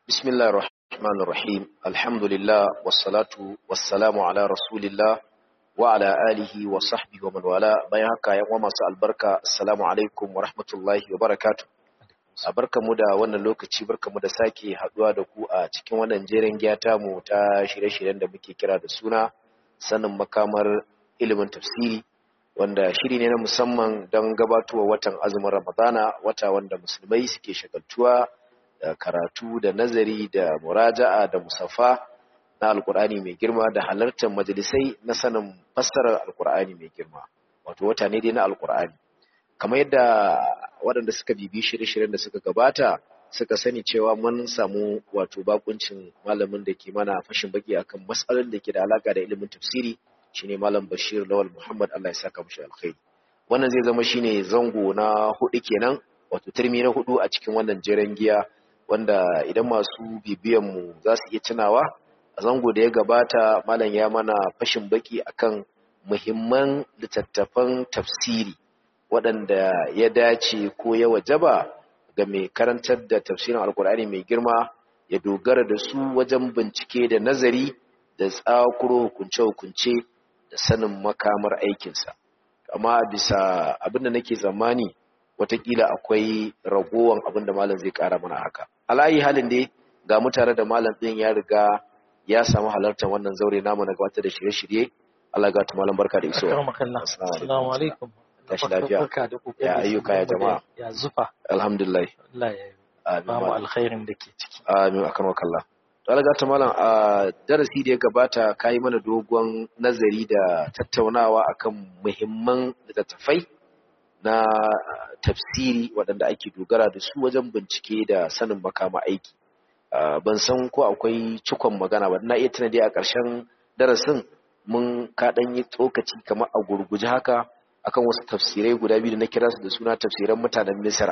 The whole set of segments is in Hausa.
بسم الله الرحمن الرحيم الحمد لله والصلاة والسلام على رسول الله وعلى آله وصحبه ومن والاه bayan haka yan uwa masu albarka assalamu alaikum wa rahmatullahi wa barakatuh mu da wannan lokaci barkamu da sake haduwa da ku a cikin wannan jerin giyata mu ta shirye-shiryen da muke kira da suna sanin makamar ilimin tafsiri wanda shiri ne na musamman don gabatowa watan azumin ramadana wata wanda musulmai suke shagaltuwa da karatu da nazari da muraja'a da musaffa na alkur'ani mai girma da halartar majalisai na sanin fassarar alkur'ani mai girma wato wata ne dai na alkur'ani kamar yadda waɗanda suka bibi shirye-shiryen da suka gabata suka sani cewa mun samu wato bakuncin malamin da ke mana fashin baki akan matsalolin da ke da alaka da ilimin tafsiri shine malam Bashir Lawal Muhammad Allah ya saka mushi alkhairi wannan zai zama shine zango na hudu kenan wato turmi na hudu a cikin wannan jeren giya wanda idan masu bibiyan mu za su iya tunawa a zango da ya gabata malam ya mana fashin baki akan muhimman littattafan tafsiri waɗanda ya dace ko ya wajaba ga mai karantar da tafsirin alkur'ani mai girma ya dogara da su wajen bincike da nazari da tsakuro hukunce-hukunce da sanin makamar aikinsa amma bisa abin da nake tsammani watakila akwai ragowan abin da malam zai kara mana haka alayi halin dai ga mutane da malam ɗin ya riga ya samu halartar wannan zaure namu na gabatar da shirye-shirye Allah ga malam barka da isowa assalamu alaikum tashi lafiya ya ayyuka ya jama'a ya zufa alhamdulillah Allah ya ba mu alkhairin da ke ciki amin akan wakalla to Allah ta malam a darasi da ya gabata kai mana dogon nazari da tattaunawa akan muhimman littattafai na tafsiri waɗanda ake dogara da su wajen bincike da sanin makama aiki ban san ko akwai cikon magana ba na iya tuna dai a ƙarshen darasin mun kaɗan yi tsokaci kamar a gurguje haka akan wasu tafsirai guda biyu da na kira su da suna tafsiran mutanen Misra.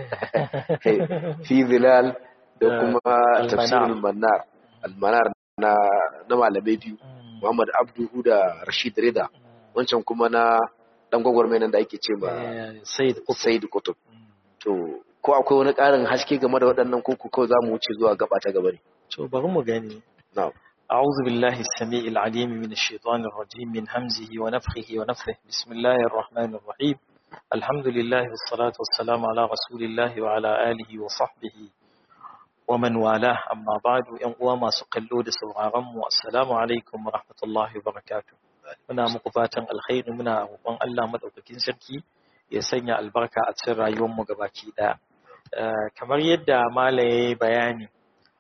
Fi Zilal da kuma tafsirin Manar, Almanar na na malamai biyu, Muhammad Abduhu da Rashid Rida, wancan kuma na dan gwagwarmai nan da ake ce ma Said Kutub. To, ko akwai wani ƙarin haske game da waɗannan koko kawai za mu wuce zuwa gaba ta gaba ne. To, bari mu gani. Na'am. أعوذ بالله السميع العليم من الشيطان الرجيم من همزه ونفخه ونفثه بسم الله الرحمن الرحيم الحمد لله والصلاة والسلام على رسول الله وعلى آله وصحبه ومن والاه أما بعد ينقوى ما سقلوا لسوغارم والسلام عليكم ورحمة الله وبركاته muna muku fatan alkhairi muna roƙon Allah madaukakin sarki ya sanya albarka a cikin rayuwarmu gabaki ɗaya kamar yadda malaye bayani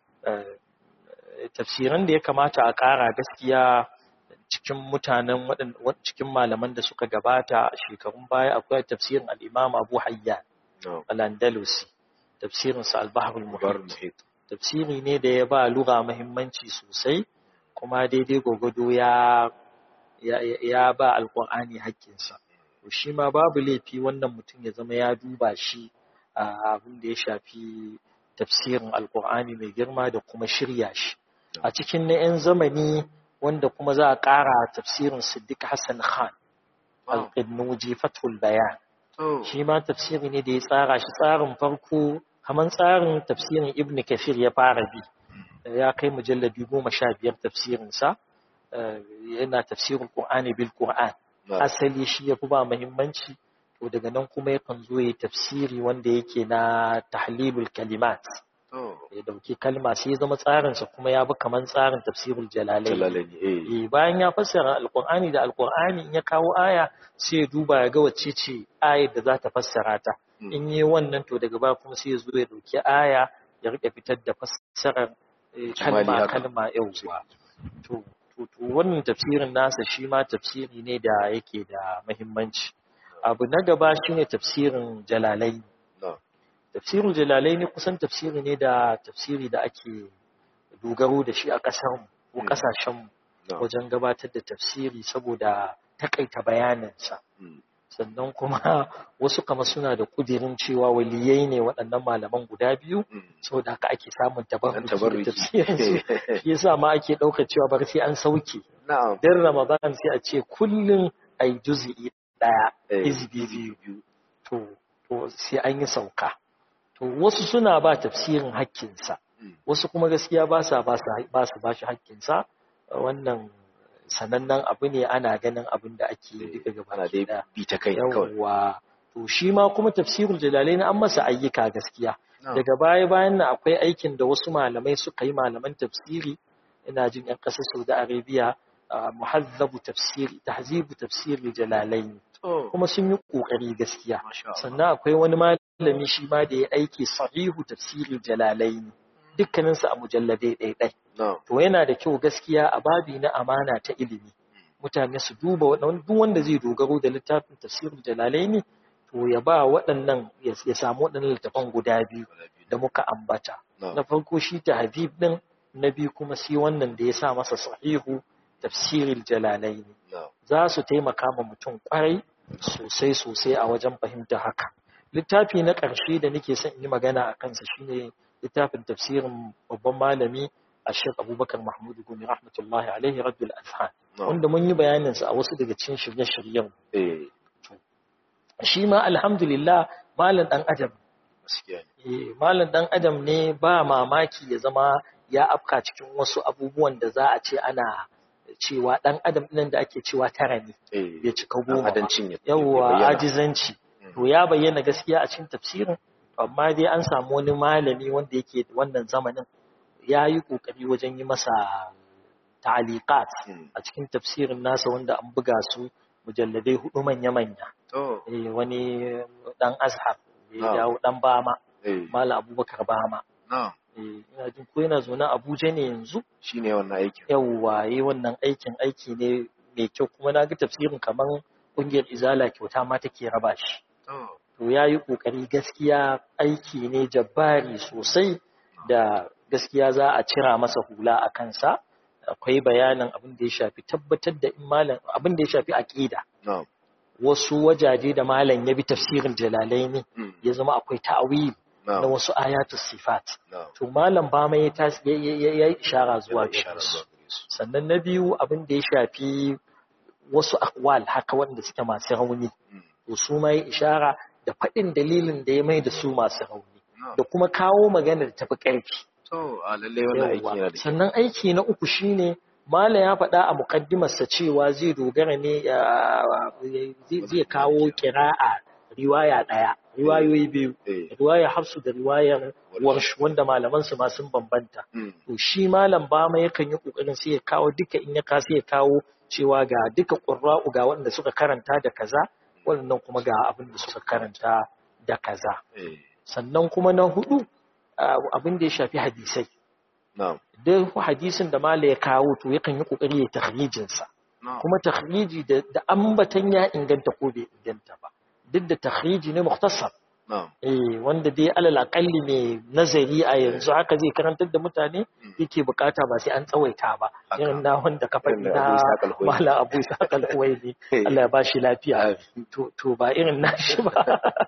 tafsiran da ya kamata a ƙara gaskiya cikin mutanen cikin malaman da suka gabata a shekarun baya akwai tafsirin al-Imam Abu Hayyan al-Andalusi tafsirin sa al-Bahr al-Muhit tafsiri ne da ya ba lugha muhimmanci sosai kuma daidai gogodo ya ya ba alqur'ani haƙƙinsa to shi ma babu laifi wannan mutum ya zama ya duba shi abin da ya shafi tafsirin alqur'ani mai girma da kuma shirya shi a cikin na 'yan zamani wanda kuma za a ƙara tafsirin Siddiq Hassan Khan al-Qinnuji Fathul Bayan shi ma tafsiri ne da ya tsara shi tsarin farko kamar tsarin tafsirin Ibn Kathir ya fara bi ya kai mujalladi goma sha biyar tafsirinsa yana tafsirin Qur'ani bil Qur'an asali shi ya fi ba muhimmanci to daga nan kuma yakan zo ya tafsiri wanda yake na tahlilul kalimat ya dauki kalma sai ya zama tsarinsa kuma ya bi kamar tsarin tafsirul jalalai eh bayan ya fassara alqur'ani da alqur'ani in ya kawo aya sai ya duba ya ga wacce ce ayar da za ta fassara ta in yi wannan to daga baya kuma sai ya zo ya dauki aya ya rike fitar da fassarar kalma kalma yauwa to to wannan tafsirin nasa shi ma tafsiri ne da yake da muhimmanci abu na gaba shine tafsirin jalalai tafsirul jalalaini kusan tafsiri ne da tafsiri da ake dogaro da shi a ƙasar ko ƙasashen wajen gabatar da tafsiri saboda takaita bayaninsa sannan kuma wasu kama suna da kudirin cewa waliyai ne waɗannan malaman guda biyu saboda haka ake samun tabarruki da tafsirin su shi yasa ma ake ɗaukar cewa bar sai an sauke dan ramadan sai a ce kullum ai juz'i ɗaya izbi biyu to to sai an yi sauka to wasu suna ba tafsirin hakkinsa wasu kuma gaskiya ba sa ba su ba shi haƙƙinsa wannan sanannen abu ne ana ganin abin da ake yi duka gaba da bi ta kai yawwa to shi ma kuma tafsirul jalalain an masa ayyuka gaskiya daga baya bayan nan akwai aikin da wasu malamai suka yi malaman tafsiri ina jin yan ƙasar Saudi Arabia muhazzabu tafsiri tahzibu tafsirul jalalain kuma sun yi kokari gaskiya sannan akwai wani malami shi ma da ya aiki sahihu tafsirul jalalain dukkaninsu a mujalladai ɗaiɗai. To yana da kyau gaskiya a babi na amana ta ilimi. Mutane su duba duk wanda zai dogaro da littafin tafsirin jalalaini to ya ba waɗannan ya samu waɗannan littafan guda biyu da muka ambata. Na farko shi ta Habib ɗin, na biyu kuma sai wannan da ya sa masa sahihu tafsirin jalalaini. Za su taimaka ma mutum kwarai sosai sosai a wajen fahimta haka. Littafi na ƙarshe da nake son in yi magana a kansa shine littafin tafsirin babban malami a shek abubakar mahmudu gumi rahmatullahi alaihi rabbul azhan wanda mun yi bayaninsa a wasu daga cikin shirye-shiryen shi ma alhamdulillah malam dan adam malam dan adam ne ba mamaki ya zama ya afka cikin wasu abubuwan da za a ce ana cewa dan adam nan da ake cewa tara ne bai cika goma yawwa ajizanci to ya bayyana gaskiya a cikin tafsirin amma dai an samu wani malami wanda yake wannan zamanin ya yi ƙoƙari wajen yi masa ta'aliqat a cikin tafsirin nasa wanda an buga su mujalladai hudu manya-manya wani dan azhar ya dawo dan bama mala abubakar bama ina jin ko yana zaune abuja ne yanzu shine wannan aikin yawwa yi wannan aikin aiki ne mai kyau kuma na ga tafsirin kamar ƙungiyar izala kyauta ma take raba shi to ya yi ƙoƙari gaskiya aiki ne jabbari sosai da gaskiya za a cira masa hula a kansa akwai bayanin abin da ya shafi tabbatar da malam abin da ya shafi aqida wasu wajaje da malam ya bi tafsirin jalalaini ya zama akwai ta'awil na wasu ayatus sifat to malam ba mai ya yi ishara zuwa ga su sannan na biyu abin da ya shafi wasu akwal haka wanda suke masu rauni to su ma ya ishara da faɗin dalilin da ya mai da su masu rauni da kuma kawo magana da tafi ƙarfi sannan aiki na uku shine Mala ya faɗa a muƙaddimarsa cewa zai dogara ne zai kawo ƙira'a riwaya ɗaya, riwayoyi biyu, riwaya hafsu da riwayar warsh wanda malamansu ma sun bambanta. To shi malam bama yakan yi ƙoƙarin sai ya kawo duka in ya kasa ya kawo cewa ga duka ƙurra'u ga waɗanda suka karanta da kaza, waɗannan kuma ga abin da suka karanta da kaza. Sannan kuma na hudu abin da ya shafi hadisai. Duk hadisin da mala ya kawo to yakan yi kokari ya takhrijinsa. Kuma takhriji da ambatan ya inganta ko bai inganta ba. Duk da takhriji ne mukhtasar. Eh wanda dai alal aqalli mai nazari a yanzu haka zai karantar da mutane yake bukata ba sai an tsawaita ba. Irin na wanda ka faɗi na mala Abu Ishaq al-Huwaini Allah ya bashi lafiya. To ba irin nashi ba.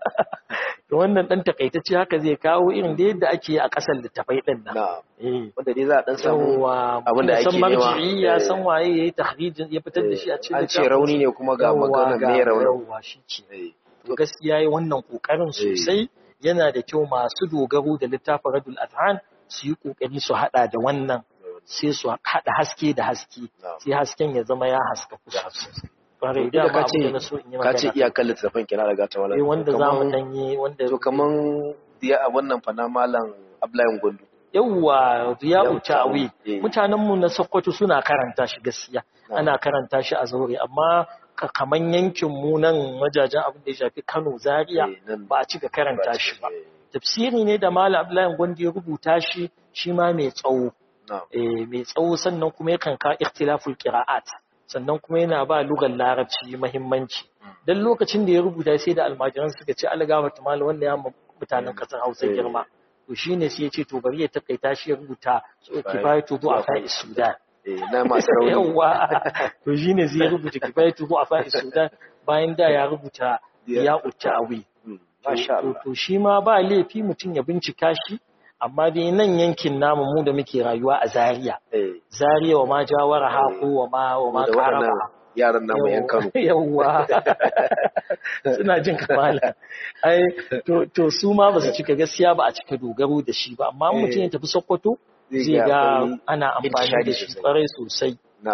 to wannan dan takaitacce haka zai kawo irin da yadda ake a kasar littafai din nan wanda dai za a dan samu abin da ake nema ya san waye yayi tahrijin ya fitar da shi a cikin an ce rauni ne kuma ga maganar me rauni shi ce to gaskiya yayi wannan kokarin sosai yana da kyau masu dogaro da littafin Radul Adhan su yi kokari su hada da wannan sai su hada haske da haske sai hasken ya zama ya haska kusa kwarai da ka ce ka ce iyakan littafin kina daga ta wala wanda za mu danyi wanda to kaman diya a wannan fana malam Abdullahi Gondo yawwa Riyadu Ta'wi mutanen mu na Sokoto suna karanta shi gaskiya ana karanta shi a zaure amma kaman yankin mu nan wajajen abin da ya shafi Kano Zaria ba a cika karanta shi ba tafsiri ne da malam Abdullahi Gondo ya rubuta shi shi ma mai tsawo eh mai tsawo sannan kuma yakan ka ikhtilaful qira'at sannan kuma yana ba lugar larabci mahimmanci don lokacin da ya rubuta sai da almajiran suka ce algama tumala wanda ya mutanen kasar hausa girma to shine sai ya ce to bari ya takaita shi ya rubuta kifayatu a fa'is sudan na masu rauni yawa to shine zai rubuta kifayatu a fa'is sudan bayan da ya rubuta ya awi to shi ma ba laifi mutum ya bincika shi amma dai nan yankin namu mu da muke rayuwa a Zaria. Zaria wa ma jawara ha ko wa ma wa ma karaba. yaran namu yan Kano yawwa suna jin kamala ai to to su ma ba su cika gaskiya ba a cika dogaro da shi ba amma mutum ya tafi Sokoto zai ga ana amfani da shi kwarai sosai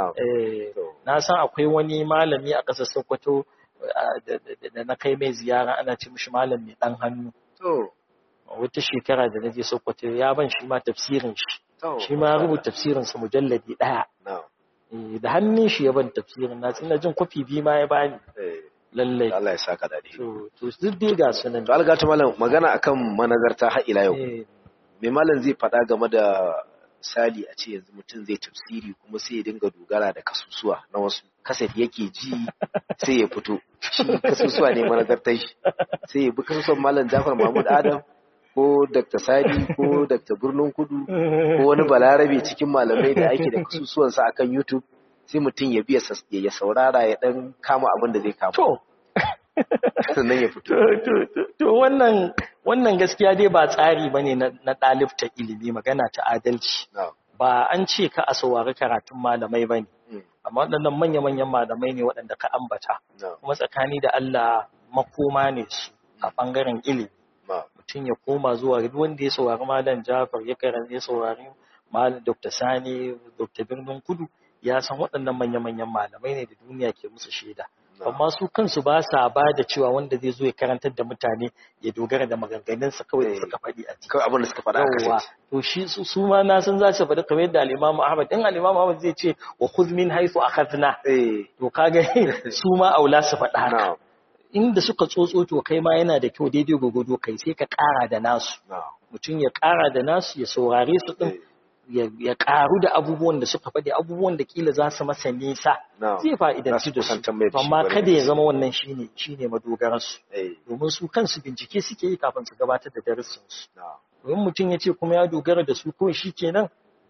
na san akwai wani malami a ƙasar Sokoto da na kai mai ziyara ana ce mishi malam mai dan hannu wata shekara da na je Sokoto ya ban shi ma tafsirin shi shi ma rubuta tafsirin sa mujalladi daya da hannun shi ya ban tafsirin na tsina jin kwafi biyu ma ya bani lallai Allah ya saka dadi to to duk dai ga sunan to alga ta malam magana akan manazarta har ila yau me malam zai faɗa game da misali a ce yanzu mutum zai tafsiri kuma sai ya dinga dogara da kasusuwa na wasu kaset yake ji sai ya fito shi kasusuwa ne manazartar shi sai ya bi kasusuwan malam Jafar Mahmud Adam ko Dr. Sadi ko Dr. Birnin Kudu ko wani balarabe cikin malamai da ake da kasusuwansa akan YouTube sai mutum ya biya ya saurara ya dan kama abin da zai kama. To, sannan ya fito. To, wannan wannan gaskiya dai ba tsari bane na na ɗalibta ilimi magana ta adalci. Ba an ce ka a saurari karatun malamai bane. Amma waɗannan manya-manyan malamai ne waɗanda ka ambata. Kuma tsakani da Allah makoma ne su a ɓangaren ilimi. Mutum ya koma zuwa duk wanda ya saurari Malam Jafar ya karanta ya saurari Malam Dr. Sani, Dr. Birnin Kudu ya san waɗannan manya-manyan malamai ne da duniya ke musu shaida. Amma su kansu ba sa ba da cewa wanda zai zo ya karantar da mutane ya dogara da maganganunsa kawai da suka faɗi a ciki. Kawai abin da suka faɗa a kasance. To shi su ma na san za su faɗi kamar yadda Al-Imam Ahmad in Al-Imam Ahmad zai ce wa khudh min haythu akhadna. To kaga su ma aula su faɗa haka. Inda suka tsotso to kai ma yana da kyau daidai gogodo kai sai ka ƙara da nasu. Mutum ya ƙara da nasu ya saurare su ɗin ya karu da abubuwan da suka faɗi abubuwan da kila za su masa nisa zai fa'idanci da su amma kada ya zama wannan shine shine madogararsu domin su kansu bincike suke yi kafin su gabatar da darussansu domin mutum ya ce kuma ya dogara da su kawai shi kenan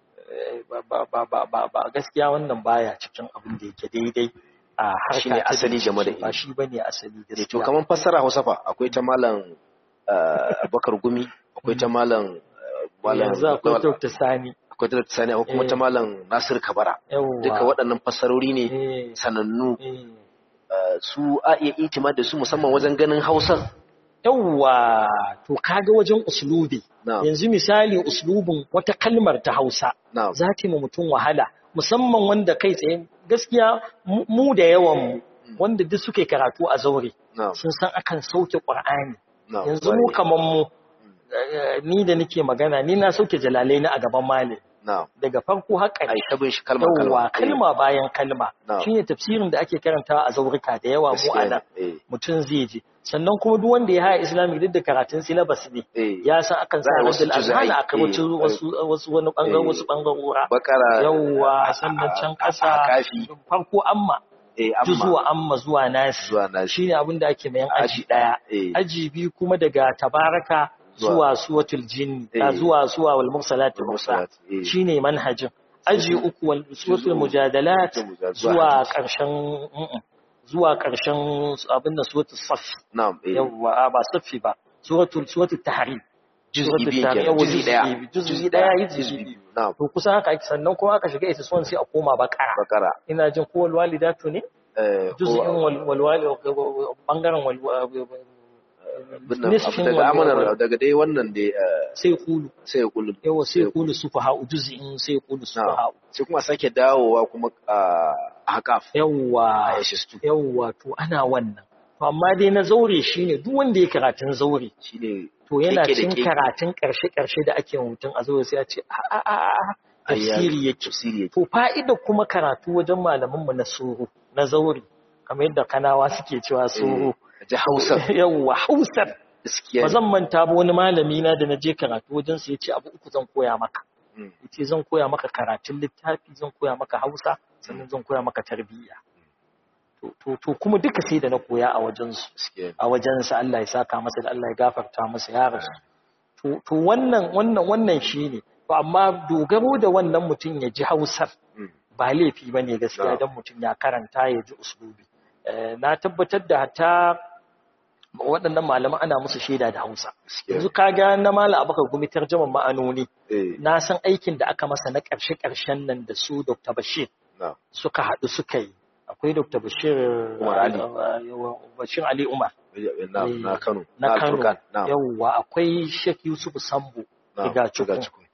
ba gaskiya wannan baya cikin abin da yake daidai a harka ne asali game da ba shi bane asali gaskiya to kaman fassara Hausa fa akwai ta malam Abubakar Gumi akwai ta malam yanzu akwai Dr. Sani akwai ta sani akwai kuma ta malam Nasir Kabara duka waɗannan fassarori ne sanannu su a iya itima da su musamman wajen ganin Hausar yawwa to kaga wajen uslubi yanzu misali uslubin wata kalmar ta Hausa za ta yi mutum wahala musamman wanda kai tsaye gaskiya mu da yawan mu wanda duk suke karatu a zaure sun san akan sauke Qur'ani yanzu mu kaman mu ni da nake magana ni na sauke jalalai na a gaban mali daga farko har ƙarshe kalma kalma kalma bayan kalma shine tafsirin da ake karantawa a zaurika da yawa mu anan mutum zai je sannan kuma duk wanda ya haya islamic duk da karatun syllabus ne ya san akan sa wasu azhana aka wuce wasu wasu wani bangaren wasu bangarora bakara yawa sannan can kasa farko amma zuwa amma zuwa nasi shine abin da ake mayan aji daya aji biyu kuma daga tabaraka zuwa suwatul jinni ta zuwa suwa wal mursalat mursal shine manhajin aji uku wal suwatul mujadalat zuwa karshen zuwa karshen abin da suwatul saf na'am yawa ba safi ba suwatul suwatul tahrim juz'i biyu juz'i daya juz'i daya juz'i to kusan haka ake sannan kuma aka shiga ita son sai a koma bakara bakara ina jin ko wal walidatu ne juz'in wal wal bangaren wal daga amanar daga dai wannan da sai kulu sai kulu yawa sai kulu sufaha juz'in sai kulu sufaha sai kuma sake dawowa kuma a haƙaf yawa yawa to ana wannan to amma dai na zaure shine duk wanda ya karatun zaure shine to yana cin karatun karshe karshe da ake mutum a zaure sai a ce a a a tafsiri yake to fa'ida kuma karatu wajen malaman mu na suru na zaure kamar yadda kanawa suke cewa suru ji hausar yawwa hausar ba zan manta ba wani malami na da na je karatu wajen su yace abu uku zan koya maka yace zan koya maka karatun littafi zan koya maka hausa sannan zan koya maka tarbiyya to to kuma duka sai da na koya a wajen su a wajen sa Allah ya saka masa da Allah ya gafarta masa ya rasu to to wannan wannan wannan shine to amma dogaro da wannan mutum ya ji hausar ba laifi bane gaskiya dan mutum ya karanta ya ji uslubi na tabbatar da hatta waɗannan malaman ana musu shaida da Hausa. Yanzu ka ga na mala abaka gumi tarjaman ma'anoni. Na san aikin da aka masa na ƙarshe-ƙarshen nan da su Dr. Bashir suka haɗu suka yi. Akwai akwai Dr. Bashir Umar Ali. Bashir Ali Umar na na Kano na Kano Alfurkan, na yawwa akwai Sheikh Yusuf Sambo na Riga Cikun. Cikun.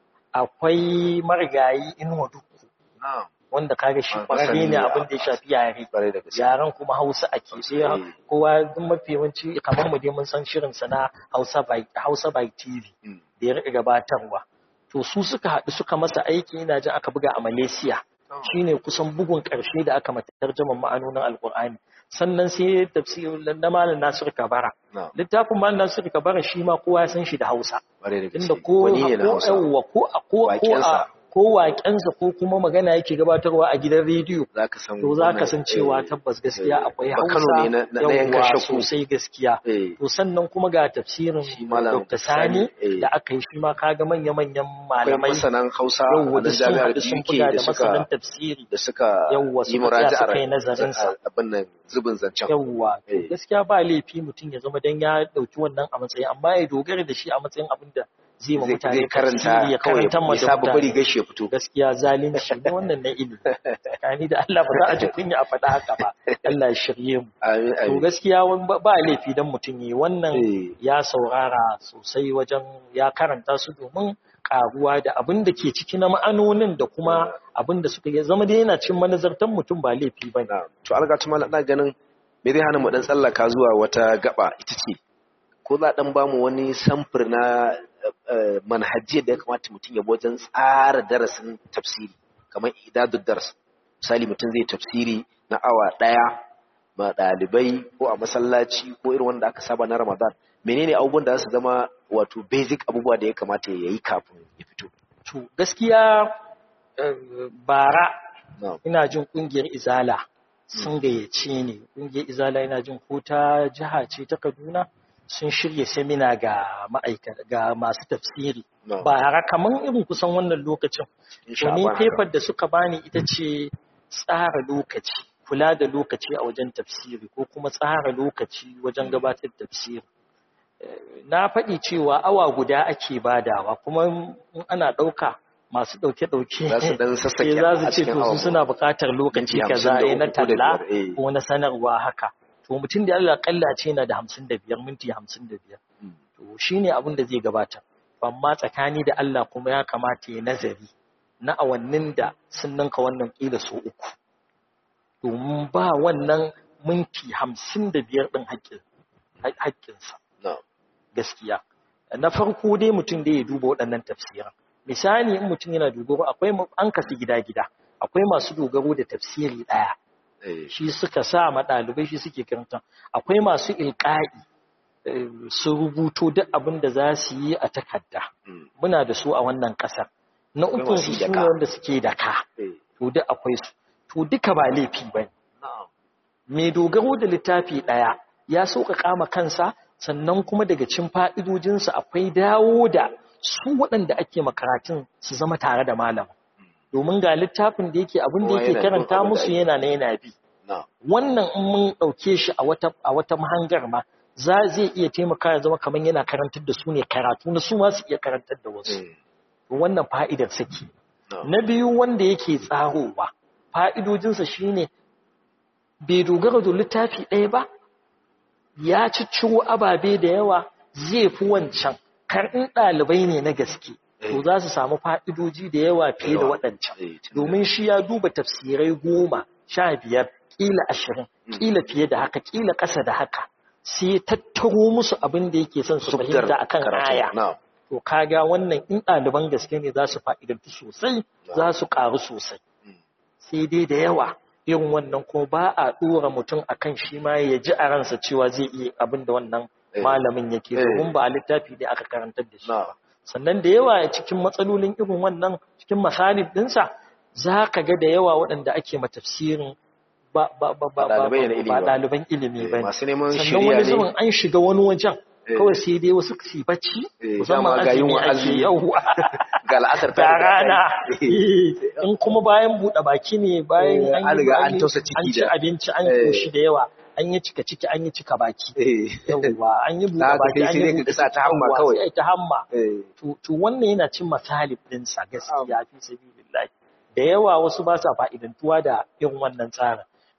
akwai marigayi Inuwa Dukku na wanda kaga shi Ah, kwararre masani ne a- abin da ya shafi yare bare da gaske yaren kuma Hausa ake Hausa, sai eh. kowa duk mafi yawanci kamar mu dai mun san shirin sa na Hausa by Hausa by TV Mm. da ya rika gabatarwa to su suka haɗu suka masa aiki ina jin aka buga a Malaysia shine kusan bugun ƙarshe da aka mata tarjaman ma'anonin Alƙur'ani sannan sai tafsirin na Malam Nasir Kabara na littafin Malam Nasir Kabara shi ma kowa ya san shi da Hausa bare da gaske inda ko wani ne na ko Hausa yawwa ko a ko ko a Waƙensa. ko waƙensa ko kuma magana yake gabatarwa a gidan rediyo zaka san to za ka wannan, san cewa eh, tabbas gaskiya eh, akwai ba Kano Hausa ne na- na- na yankan yawwa shakku. sosai gaskiya eh to sannan kuma ga tafsirin Shi Malam Dr. Sani Sani, eh. da aka yi shi ma kaga manya-manyan akwai malamai masanan Hausa yawwa a da nan sun jami'ar haɗu sun UK buga da da masanan suka tafsiri da suka Yawwa, yi suka tsaya muraji'ar suka yi nazarinsa. abin nan zubin zancen yawwa to Eh. gaskiya ba laifi mutum ya zama dan ya dauki wannan a matsayin amma ya dogara da shi a matsayin abin da zai ma zai mutane zai karanta tafsiri ya kawai karanta ma ya da saba bari mutane gashi ya fito gaskiya zalunci ne wannan na ilimi tsakani da Allah ba za a ji kunya a faɗa haka ba Allah ya shirye mu amin to amin gaskiya wani ba ba laifi dan mutum yi wannan Eh. ya saurara sosai wajen ya karanta su domin karuwa da abin da ke ciki na ma'anonin da kuma abin da suka yi zama da yana cin manazartan mutum ba laifi ba ne. na to alga tuma na ganin me zai hana mu dan tsallaka zuwa wata gaba ita ce ko za dan bamu wani samfur na eh, manhajiyar da ya kamata mutum ya bi wajen tsara darasin tafsiri kamar idadud dars misali mutum zai tafsiri na awa daya ma dalibai ko a masallaci ko irin wanda aka saba na Ramadan menene abubuwan da za su zama wato basic abubuwa da ya kamata ya yi kafin ya fito To gaskiya eh, bara na'am ina jin kungiyar Izala sun gayyace ni kungiyar Izala ina jin ko ta jiha ce ta Kaduna sun shirya semina ga ma'aikata ga masu tafsiri na'am bara kaman irin kusan wannan lokacin insha to ni Allah paper da suka bani ita ce tsara lokaci kula da lokaci a wajen tafsiri ko kuma tsara lokaci wajen gabatar da tafsiri Eh, na faɗi cewa awa guda ake badawa kuma in ana ɗauka masu ɗauke-ɗauke za su dan sassake sai za su a ce cikin to awa su suna buƙatar lokaci minti kaza hamsin da eh, na uku ko da talla biyar, eh. ko na sanarwa haka to mutum da Allah kalla ce na da hamsin da biyar minti hamsin da biyar Mm. to shine abin da zai gabata amma tsakani da Allah kuma ya kamata ya nazari na awannin da sun ninka wannan kila so uku domin ba wannan minti hamsin da biyar ɗin haƙƙin haƙƙinsa na'am gaskiya na farko dai mutum da ya duba waɗannan tafsiran misali in mutum yana dogaro akwai mu- an kasu gida-gida akwai masu dogaro da tafsiri ɗaya eh shi suka sa ma ɗalibai shi suke karanta akwai masu ilƙa'i eh, su rubuto duk abin da za su yi a takarda mm, muna da su a wannan ƙasar na Akwai ukun masu su yi da su ka. ne wanda suke da ka eh to duk akwai su to duka ba laifi ba ne na'am mai dogaro da littafi ɗaya ya sauƙaƙa ma kansa sannan kuma daga cin fa'idojinsa akwai dawo da su waɗanda ake makaratun su zama tare da malam domin ga littafin da yake abin da Kowa yake yana bin karanta abin da musu ake. yana na yana bi na'am wannan in mun ɗauke shi a wata a wata mahangar ma za zai iya taimaka ya zama kamar yana karantar da su ne karatu na su ma su iya karantar da wasu eh wannan fa'idar saki na'am na biyu wanda yake tsarowa fa'idojinsa shine bai dogara da littafi ɗaya ba ya cicciro ababe da yawa zai fi wancan karɗin ɗalibai ne na gaske to za su samu fa'idoji da yawa fiye da Yawa. waɗancan eh tun- domin shi ya duba tafsirai goma sha biyar ƙila ashirin Mm. ƙila fiye da haka ƙila ƙasa da haka sai ya tattaro musu abin da yake son su Subdar fahimta akan karatu. aya na'am to kaga wannan in ɗaliban gaske ne za su fa'idantu sosai za su ƙaru sosai Mm. sai dai da yawa irin wannan ko ba a ɗora mutum a kan shi ma ya ji a ransa cewa zai iya abin da wannan Eh. malamin yake Eh. domin ba a littafi da aka karantar da shi na'am sannan da yawa cikin matsalolin irin wannan cikin masalib ɗinsa za ka ga da yawa waɗanda ake matafsirin ba ba ba ba Ba ɗalibai na ilimi ba ba. ɗaliban ilimi Eh, ba masu neman sannan shirya wani ne. zubin an shiga wani wajen Eh. kawai sai dai wasu su yi bacci Eh, musamman dama ga azumi yunwa ake azumi. yauwa ga al'asar ta da riga ta yi. rana Eh, in kuma bayan buɗe baki ne bayan Eh, an an yi riga an an yi- tausa ciki an ci da- abinci an Eh. koshi da yawa an yi cika ciki an yi cika baki eh yauwa an yi buɗe Na ga baki dai an sai yi dai ka buɗe kasa ta ciki, hamma yauwa, kawai. sai ai ta hamma eh to to wannan yana cin masalib ɗinsa gaskiya fi sabilillahi da yawa wasu ba sa fa'idantuwa da irin wannan tsarin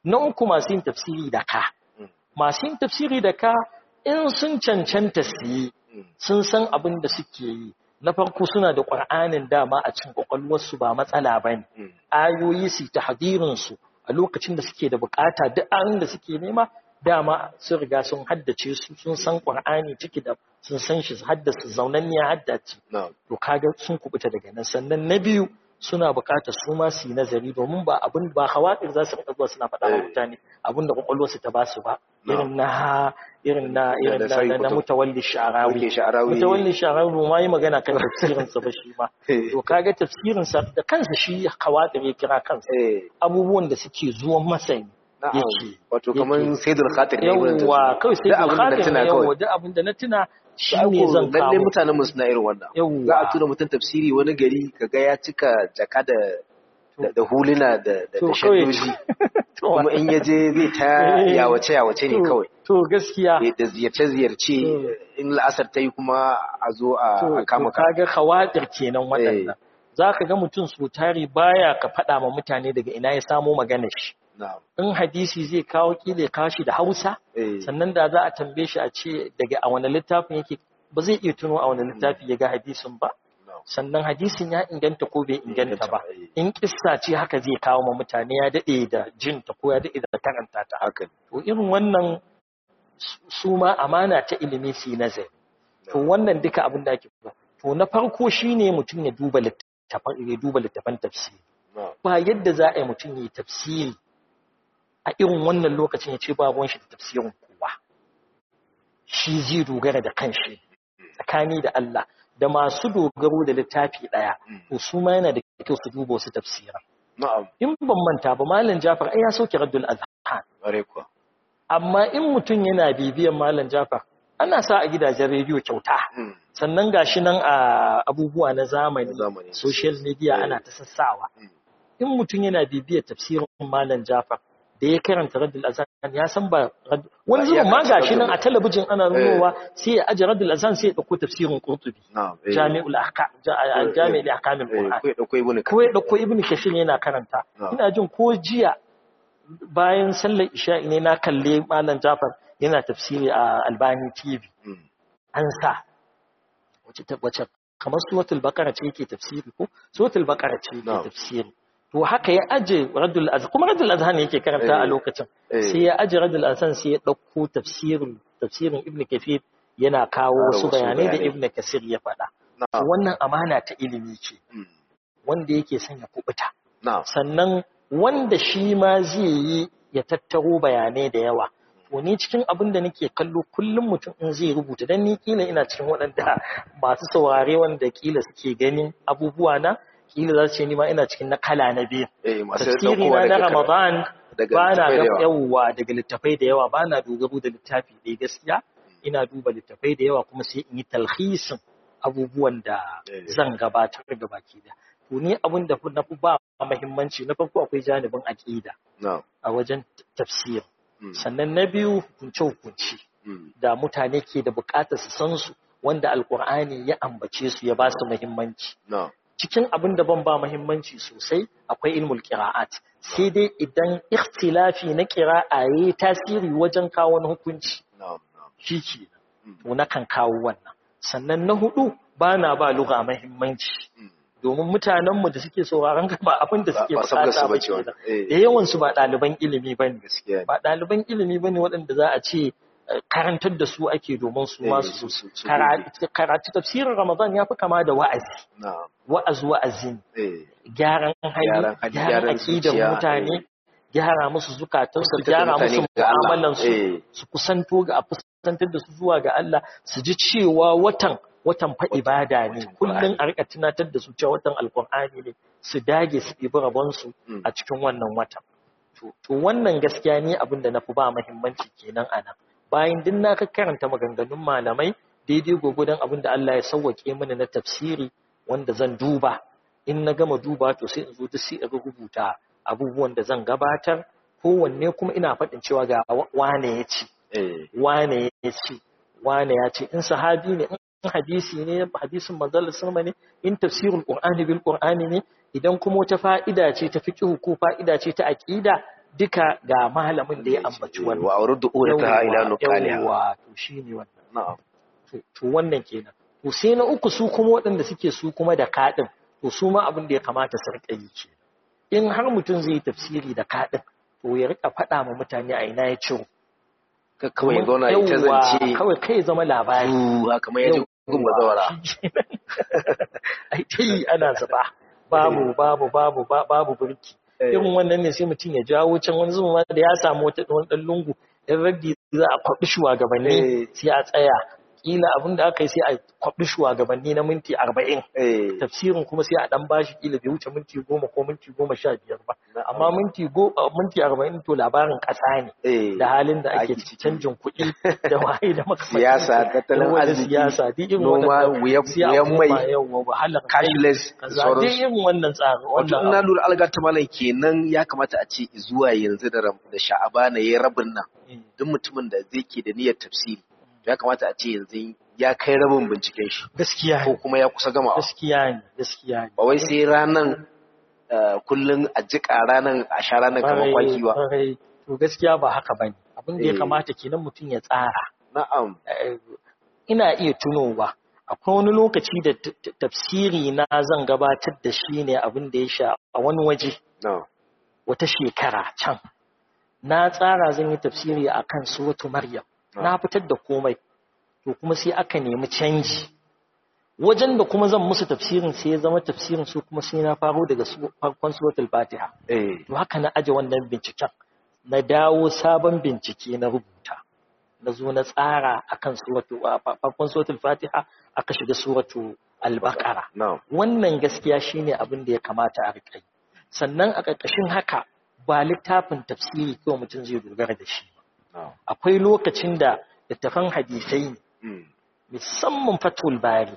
na uku masu yin tafsiri da ka masu yin tafsiri da ka in sun cancanta su yi sun san abin da suke yi na farko suna da ƙwar'anin dama a cikin ƙwaƙwalwarsu ba matsala ba ne ayoyi su ta hadirinsu a lokacin da suke da bukata duk ayoyin da suke nema dama sun riga sun haddace su sun san ƙwar'ani ciki da sun san shi haddace zaunan ya haddace to kaga sun kubuta daga nan sannan na biyu suna bukatar su ma su yi nazari domin ba abin ba hawaɗin za su rika zuwa suna faɗa wa mutane abin da kwakwalwarsu ta ba su ba irin na irin na irin na na mutawalli sha'arawi mutawalli sha'arawi ma yi magana kan tafsirin sa ba shi ma to kaga tafsirin sa da kansa shi hawaɗin ya kira kansa abubuwan da suke zuwan masa ne yake wato kamar sayyidul khatir ne yawa kawai sayyidul khatir ne yawa duk abin da na tuna shi ne zan kawo lalle mutanen mu suna irin wannan za a tura mutum tafsiri wani gari kaga ya cika jaka da da huluna da da shaddoji kuma in ya je zai ta yawace yawace ne kawai to gaskiya da ziyarce ziyarce in la'asar ta yi kuma a zo a kama ka kaga khawatir kenan waɗannan zaka ga mutum su tari baya ka faɗa ma mutane daga ina ya samo magana shi in hadisi zai kawo kila kashi da hausa sannan da za a tambaye shi a ce daga a wani littafin yake ba zai iya tuno a wani littafi ya ga hadisin ba sannan hadisin ya inganta ko bai inganta ba in kissa ce haka zai kawo ma mutane ya daɗe da jinta ko ya daɗe da karanta ta haka to irin wannan su ma amana ta ilimi su yi nazari to wannan duka abin da ake ba to na farko shine mutum ya duba littafan ya duba littafan tafsiri ba yadda za a yi mutum ya yi tafsiri a irin wannan lokacin ya ce babuwan shi da tafsirin kowa shi zai dogara da kanshi tsakani da Allah da masu dogaro da littafi ɗaya to su ma yana da kyau su duba wasu tafsiran in ban manta ba malam Jafar ai ya sauke Raddul Azhan amma in mutum yana bibiyan malam Jafar ana sa a gidajen rediyo kyauta sannan gashi nan a abubuwa na zamani social media ana ta sassawa in mutum yana bibiyar tafsirin malam Jafar da ya karanta raddul azan ya san ba wani zubin ma gashi nan a talabijin ana nunowa sai ya aje raddul azan sai ya dauko tafsirin qurtubi jami'ul ahkam jami'ul ahkam al-qur'an ko ya dauko ibn kashir yana karanta ina jin ko jiya bayan sallar isha ne na kalle malam jafar yana tafsiri a albani tv an sa wace wace kamar suratul baqara ce yake tafsiri ko suratul baqara ce yake tafsiri to haka ya aje radul azhan kuma radul azhan yake karanta a lokacin sai ya aje radul azhan sai ya dauko tafsirin tafsirin ibn kafir yana kawo wasu bayanai da ibn kasir ya faɗa wannan amana ta ilimi ce wanda yake son ya kubuta sannan wanda shi ma zai yi ya tattaro bayanai da yawa to ni cikin abin da nake kallo kullum mutum in zai rubuta dan ni kila ina cikin waɗanda masu saurare wanda kila suke ganin abubuwa na kila za su ce ni ma ina cikin na kala na biyu tafsiri na na ramadan ba na ga yawa daga littafai da yawa ba na dogaro da littafi ɗaya gaskiya ina duba littafai da yawa kuma sai in yi talhisin abubuwan da zan gabatar da baki da to ni abin da na fi ba muhimmanci na farko akwai janibin aqida a wajen tafsir sannan na biyu hukunce hukunci da mutane ke da bukatar su san su wanda alkur'ani ya ambace su ya ba su muhimmanci cikin abin da ban ba muhimmanci sosai akwai ilmul qira'at sai dai idan ikhtilafi na qira'a yayi tasiri wajen kawo wani hukunci shi ke to na kan kawo wannan sannan na hudu ba na ba lugha muhimmanci domin mutanenmu da suke sauraron ba abin da suke bukata ba ke da yawan su ba ɗaliban ilimi ba ne ba ɗaliban ilimi ba ne waɗanda za a ce karantar da su ake domin su masu karatu tafsirin ramadan ya fi kama da wa'azi wa'azi wa'azi gyaran hali gyaran aƙidan mutane gyara musu zukatansu gyara musu mu'amalansu su kusanto ga a kusantar da su zuwa ga Allah su ji cewa watan watan fa ibada ne kullum a rika tunatar da su cewa watan alkur'ani ne su dage su ɗibi rabonsu a cikin wannan watan to wannan gaskiya ne abin da na fi ba muhimmanci kenan a nan bayan din na ka karanta maganganun malamai daidai gwagwadon abin da Allah ya sauwaƙe mini na tafsiri wanda zan duba in na gama duba to sai in zo duk sai in rubuta abubuwan da zan gabatar kowanne kuma ina faɗin cewa ga wane ya ce wane ya ce wane ya ce in sahabi ne in hadisi ne hadisin manzal sallama ne in tafsirul qur'ani bil qur'ani ne idan kuma wata fa'ida ce ta fiqh ko fa'ida ce ta aqida duka ga malamin da ya ambaci wannan wa auridu urata ila nuqaliha yawa to shine wannan na'am to wannan kenan to sai na uku su kuma waɗanda suke su kuma da kaɗin to su ma abin da ya kamata su riƙa yi ke in har mutum zai yi tafsiri da kaɗin to ya riƙa faɗa ma mutane a ina ya ciro kawai ya zauna ya ta zance kawai kai ya zama labari ruwa kamar yaji gun bazawara ai ta yi ana zuba babu babu babu babu burki irin wannan ne sai mutum ya jawo can wani zuma da ya samu wata wani ɗan lungu in raddi za a kwaɓi shugabanni sai a tsaya kila abin da aka yi sai a kwaɓi shugabanni na minti arba'in tafsirin kuma sai a ɗan bashi kila bai wuce minti goma ko minti goma sha biyar ba amma minti minti arba'in to labarin ƙasa ne da halin da ake canjin kuɗi da waye da makamantan siyasa tattalin arziki siyasa duk irin noma wuyan mai yawa wahalar cashless duk irin wannan tsarin wato ina lura alga ta malam kenan ya kamata a ce zuwa yanzu da da sha'abana yayi rabin nan duk mutumin da zai ke da niyyar tafsiri ya kamata a ce yanzu ya kai rabin binciken shi gaskiya ko kuma ya kusa gama gaskiya ne gaskiya ne ba wai sai ranan kullun a jika ranan a sha ranan kamar kwaki ba to gaskiya ba haka bane abin da ya kamata kenan mutum ya tsara na'am ina iya tunowa akwai wani lokaci da tafsiri na zan gabatar da shi ne abin da ya sha a wani waje wata shekara can na tsara zan yi tafsiri akan suratu maryam na fitar da komai to kuma sai aka nemi canji wajen da kuma zan musu tafsirin sai ya zama tafsirin su kuma sai na faro daga farkon suratul fatiha to haka na aje wannan binciken na dawo sabon bincike na rubuta na zo na tsara akan suratu farkon suratul fatiha aka shiga suratu al-baqara wannan gaskiya shine abin da ya kamata a rika yi sannan a ƙarƙashin haka ba littafin tafsiri kawai mutum zai dogara da shi akwai lokacin da littafan hadisai ne musamman fatul bari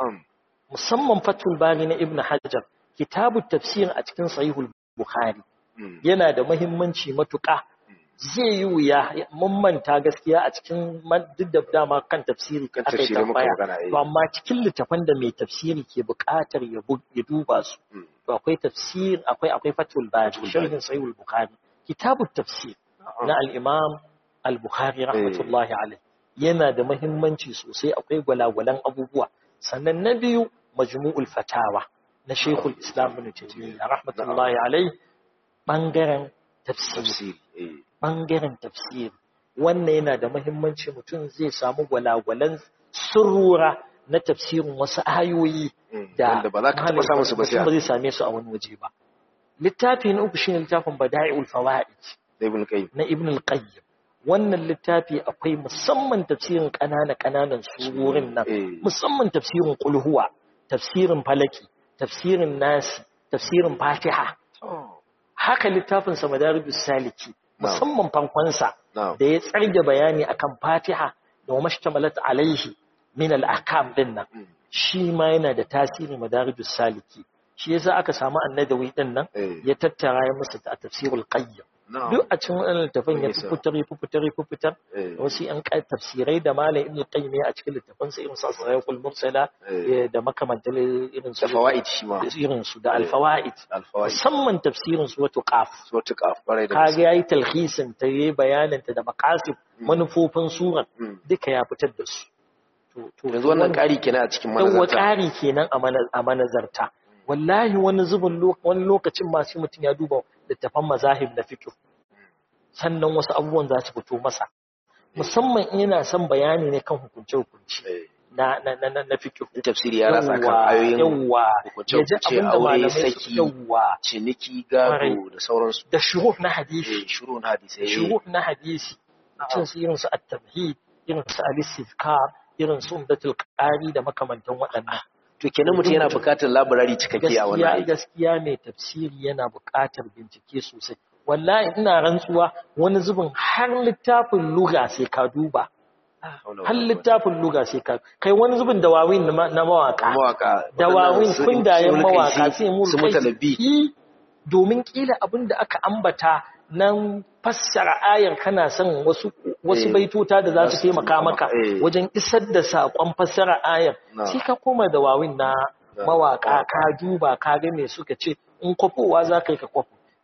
musamman fatul bari na ibn hajar kitabu tafsir a cikin sahihul bukhari yana da mahimmanci matuƙa zai yi wuya mun manta gaskiya a cikin duk da dama kan tafsiri aka yi tambaya to amma cikin littafan da mai tafsiri ke buƙatar ya duba su to akwai tafsir akwai akwai fatul bari sharhin sahihul bukhari kitabu tafsir na al-imam al-bukhari rahmatullahi alaihi yana da mahimmanci sosai akwai gwalagwalan abubuwa sannan na biyu majmu'ul fatawa na shekul islam ibn taymiyyah rahmatullahi alaihi bangaren tafsiri bangaren tafsiri wannan yana da mahimmanci mutum zai samu gwalagwalan surura na tafsirin wasu ayoyi da ba za ka taɓa samun su ba sai ba zai same su a wani waje ba littafi na uku shine littafin bada'iul fawaid na ibn al-qayyim wannan littafi akwai musamman tafsirin ƙanana ƙananan surorin nan musamman tafsirin kulhuwa tafsirin falaki tafsirin nasi tafsirin fatiha haka littafin sa madarijus saliki musamman farkonsa da ya tsarge bayani akan fatiha da wa mashtamalat alaihi min al-ahkam din nan shi ma yana da tasiri madarijus saliki shi yasa aka samu annadawi din nan ya tattara ya musu a tafsirul qayyim duk a cikin wannan littafin ya fitar ya fitar ya fitar wasu yan tafsirai da malam ibn qayyim a cikin littafin sa irin sa sayyiqul mursala da makamantan irin su fawaid shi ma irin su da alfawaid musamman tafsirin su wato qaf wato qaf bare da kage yayi talhisin ta yayi bayanin ta da maqasid manufofin suran duka ya fitar da su to yanzu wannan ƙari kenan a cikin manazarta yawa ƙari kenan a manazarta wallahi wani zubin wani lokacin masu mutum ya duba littafan mazahib na fiqh sannan wasu abubuwan za su fito masa musamman in yana son bayani ne kan hukunce hukunci na na na na fiqh tafsiri ya rasa kan ayoyin yawa hukunce hukunce aure saki yawa ciniki gado da sauransu da shuruh na hadisi shuruh na hadisi shuruh na hadisi mutum su irin su at-tamhid irin su al-istizkar irin su umdatul qari da makamantan waɗannan to kenan mutum yana buƙatar labarari cikakke a wannan aiki gaskiya mai tafsiri yana buƙatar bincike sosai wallahi ina rantsuwa wani zubin har littafin lugha sai ka duba har littafin lugha sai ka kai wani zubin dawawin na mawaka mawaka dawawin kundayen mawaka sai mu su mutalabi domin kila abin da aka ambata nan fassara ayar kana son wasu wasu baitota da za su taimaka maka wajen isar da saƙon fassara ayar sai ka koma da wawin na mawaka ka duba ka ga me suka ce in kwafowa za ka yi ka kwafo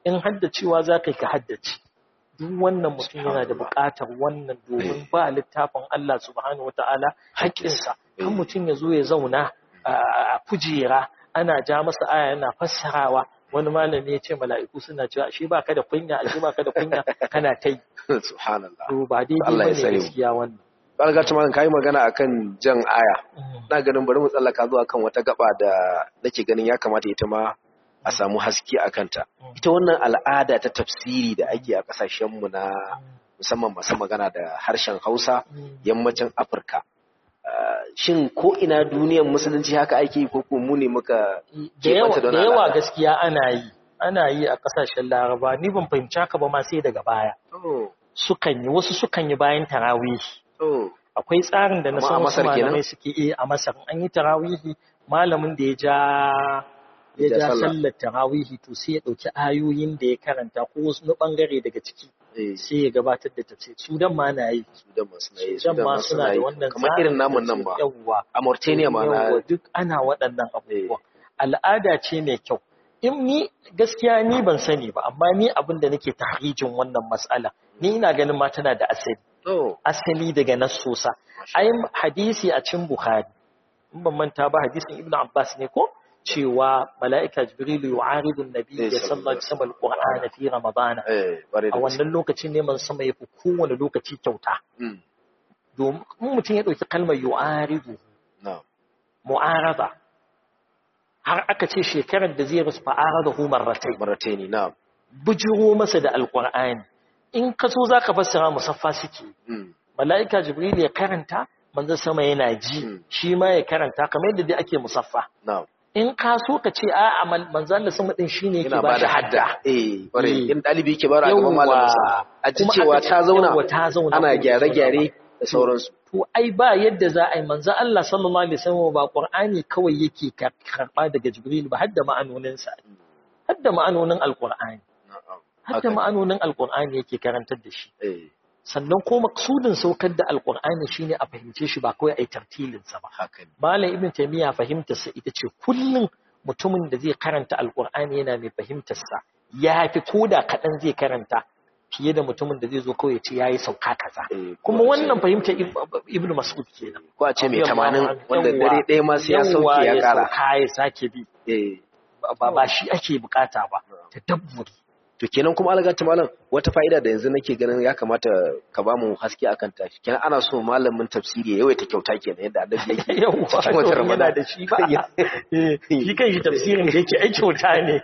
in haddacewa za ka yi ka haddace duk wannan mutum yana da buƙatar wannan domin ba littafin Allah subhanahu wata'ala haƙƙinsa kan mutum ya zo ya zauna a kujera ana ja masa aya yana fassarawa wani malami ya ce mala'iku suna cewa shi ba ka da kunya shi ba ka da kunya kana ta yi subhanallah to ba daidai Allah ba ya ne tsare mu. gaskiya wannan Barga ta malam kai magana akan jan aya na ganin bari mu tsallaka zuwa kan wata gaba da nake ganin ya kamata ita ma a samu haske a kanta ita wannan al'ada ta tafsiri da ake a kasashenmu na musamman masu magana da harshen hausa yammacin afirka Ah, shin ko ina duniyar musulunci haka ake yi ko ko mu ne muka da yawa keɓanta da da wannan yawa al'ada? gaskiya ana yi ana yi a kasashen laraba ni ban fahimci haka ba ma sai daga baya Oh, sukan yi wasu sukan yi bayan tarawih oh, akwai tsarin da na Amma san a wasu Masar kenan? malamai suke yi a masar an yi tarawihi malamin da ya ja ya Ya ja ja sallah. sallar tarawihi to sai ya ɗauki ayoyin da ya karanta ko wasu na ɓangare daga ciki eh, sai ya gabatar da tafsir sudan ma na yi Sudan ma suna yi, sudan Sudan ma ma suna da yi. wannan kamar tsarin irin namun nan ba yawwa a Mauritania ma na Yawwa, duk ana waɗannan abubuwa al'ada ce mai kyau in ni gaskiya ni ban sani ba amma ni abin da nake tahrijin wannan matsala ni ina ganin ma tana da asali oh, asali daga nassosa ai hadisi a cikin bukhari in ban manta ba hadisin ibnu abbas ne ko cewa mala'ika jibrilu yu'aridu an-nabiy Eh, sallallahu alaihi wasallam al-qur'ana fi ramadana eh, ƙwarai da a gaske. wannan lokacin ne man sama yafi kowane lokaci kyauta Mm, domin in mutum ya dauki kalmar yu'aridu na'am. mu'arada har aka ce shekarar da zai rasu fa'arada hu marratai Mauritania, na'am. bujiro masa da alqur'ani in ka so zaka fassara musaffa suke Mm, mala'ika jibril ya karanta manzon sama yana ji Mm. shi ma ya karanta kamar yadda dai ake musaffa na'am. in ka so ka ce a manzon Allah sama din shine yake Yana ba ba shi da hadda hadda. Eh, ƙwarai. Eh. In ɗalibi yake bara a gaban malaminsa. A ji Kuma cewa aka ce ta zauna, yawwa, ta zauna ana ko ta gyare-gyare da sauransu. to ai ba yadda za a yi manzon Allah sallallahu alaihi wasallam ba Qur'ani kawai yake kar- karba daga Jibril ba hadda ma'anonin sa hadda ma'anonin alqur'ani Na'am. hadda Haka ne. ma'anonin alqur'ani yake karantar da shi Eh, sannan ko maksudin saukar da alqur'ani shine a fahimce shi ba kawai ai tartilin sa ba haka ne. Malam Ibn Taymiyyah fahimtar sa ita ce kullum mutumin da zai karanta alqur'ani yana mai fahimtar sa yafi koda kadan zai karanta fiye da mutumin da zai zo kawai ya ce yayi sauka kaza Eh, kuma ko a ce- wannan fahimtar Ib- Ibn Mas'ud kenan Ko a ce mai Yawwa, tamanin wanda yawwa, dare ɗaya ma sai ya sauke yawwa, ya ƙara. sauka ya sake bi Eh, ba ba shi ake bukata ba ta dabburi To kenan kuma algata malam wata fa'ida da yanzu nake ganin ya kamata ka ba mu haske akan ta. Kenan ana so malamin tafsiri ya yawaita kyauta kenan yadda annabi yake. yawwa cikin watan to yana Ramadan. da shi ba Eh, shi kan shi tafsirin da yake ai kyauta ne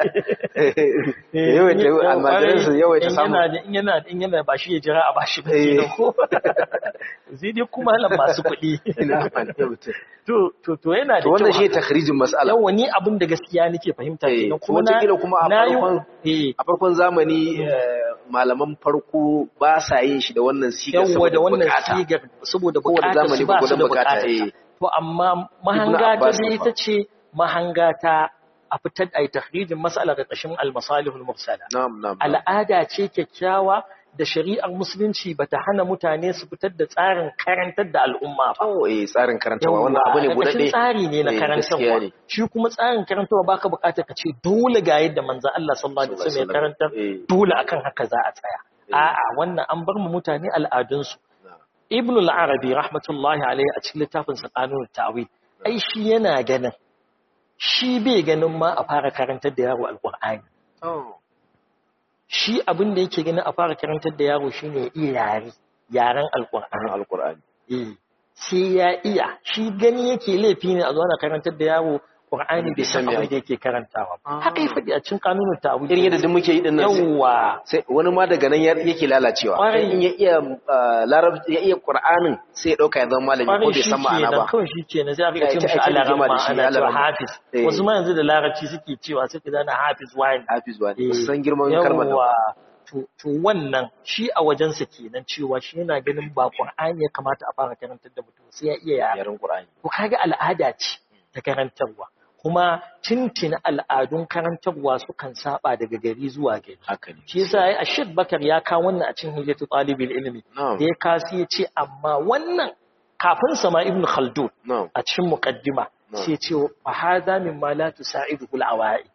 Ya yawaita Eh, almajiran su yawaita in samu. yana da- in yana in yana ba shi ya jira a bashi ba Eh. kenan ko sai dai kuma halan masu kuɗi Ina amfani da mutum. to to to yana da To wannan kyau shi takhrijin mas'ala. yawa ni abin da gaskiya nake fahimta Eh, kenan kuma wataƙila kuma a na yi- farkon- eh A farkon zamani eh, malaman farko ba sa yin shi da wannan sigar yawwa da saboda wannan bukata. sigar saboda Kowane bukatar zamani su ba su da gwargwadon bukata, bukata eh. to amma mahanga ta Abbas dai ne ita fa. ce mahanga ta a fitar da tahrijin mas'ala ga ƙashin al-masalihul mursala Na'am, na'am. na'am. al'ada ce kyakkyawa da shari'ar musulunci bata hana mutane su fitar da tsarin karantar da al'umma ba Oh, eh tsarin karantawa wannan abu ne Yawwa, buɗaɗɗe. ƙarƙashin tsari ne na Eh, gaskiya karantarwa ne. shi kuma tsarin karantarwa baka buƙatar ka ce dole ga yadda manzon Allah sallallahu alaihi wasallam ya karantar Eh, dole akan haka za a tsaya Eh. a'a wannan an bar mu mutane al'adunsu na'am. ibn al-arabi rahmatullahi alaihi a cikin littafin sa qanun ta'wil ai shi yana ganin shi bai ganin ma a fara karantar da yaro alqur'ani Oh. shi abin da yake ganin a fara karantar da yaro shine ya iya yare yaren alqur'ani Ana alƙur'ani. eh sai ya iya shi gani yake laifi ne a zo ana karantar da yaro qur'ani bai san Bai san me abin da yake karantawa ba haka ya faɗi a cikin qanun ta'wil Irin yadda duk muke yi din nan sai- yawa sai wani ma daga nan ya- yake lalacewa. Ƙwarai. In ya iya ah, larabci ya iya Qur'anin sai ya dauka ya zama malami ko kwarai bai shi san ma'ana kenan ba. kawai shi kenan sai aka Ya ce ita mishi ake rigima alaramma da shi, ana cewa alaramma. hafiz Eh. wasu ma yanzu da larabci suke cewa suke zana hafiz wani Hafiz wani. Eh, Ba su san girman kalmar nan. yawwa. to to wannan shi a wajensa kenan cewa shi yana ganin ba Qur'ani ya kamata a fara karantar da mutum sai ya iya yare Yaren Qur'ani. to kaga al'ada ce ta karantarwa kuma tintin al'adun karantarwa sukan saba daga gari zuwa gari Haka ne. shi yasa ai Ashid Bakar ya kawo wannan a cikin Hilyatu Talibul Ilmi Na'am. da ya kasi ya ce amma wannan kafin sama Ibn Khaldun Na'am. a cikin muqaddima Na'am. sai ya ce fa hadha mimma la tusa'iduhu al-awa'id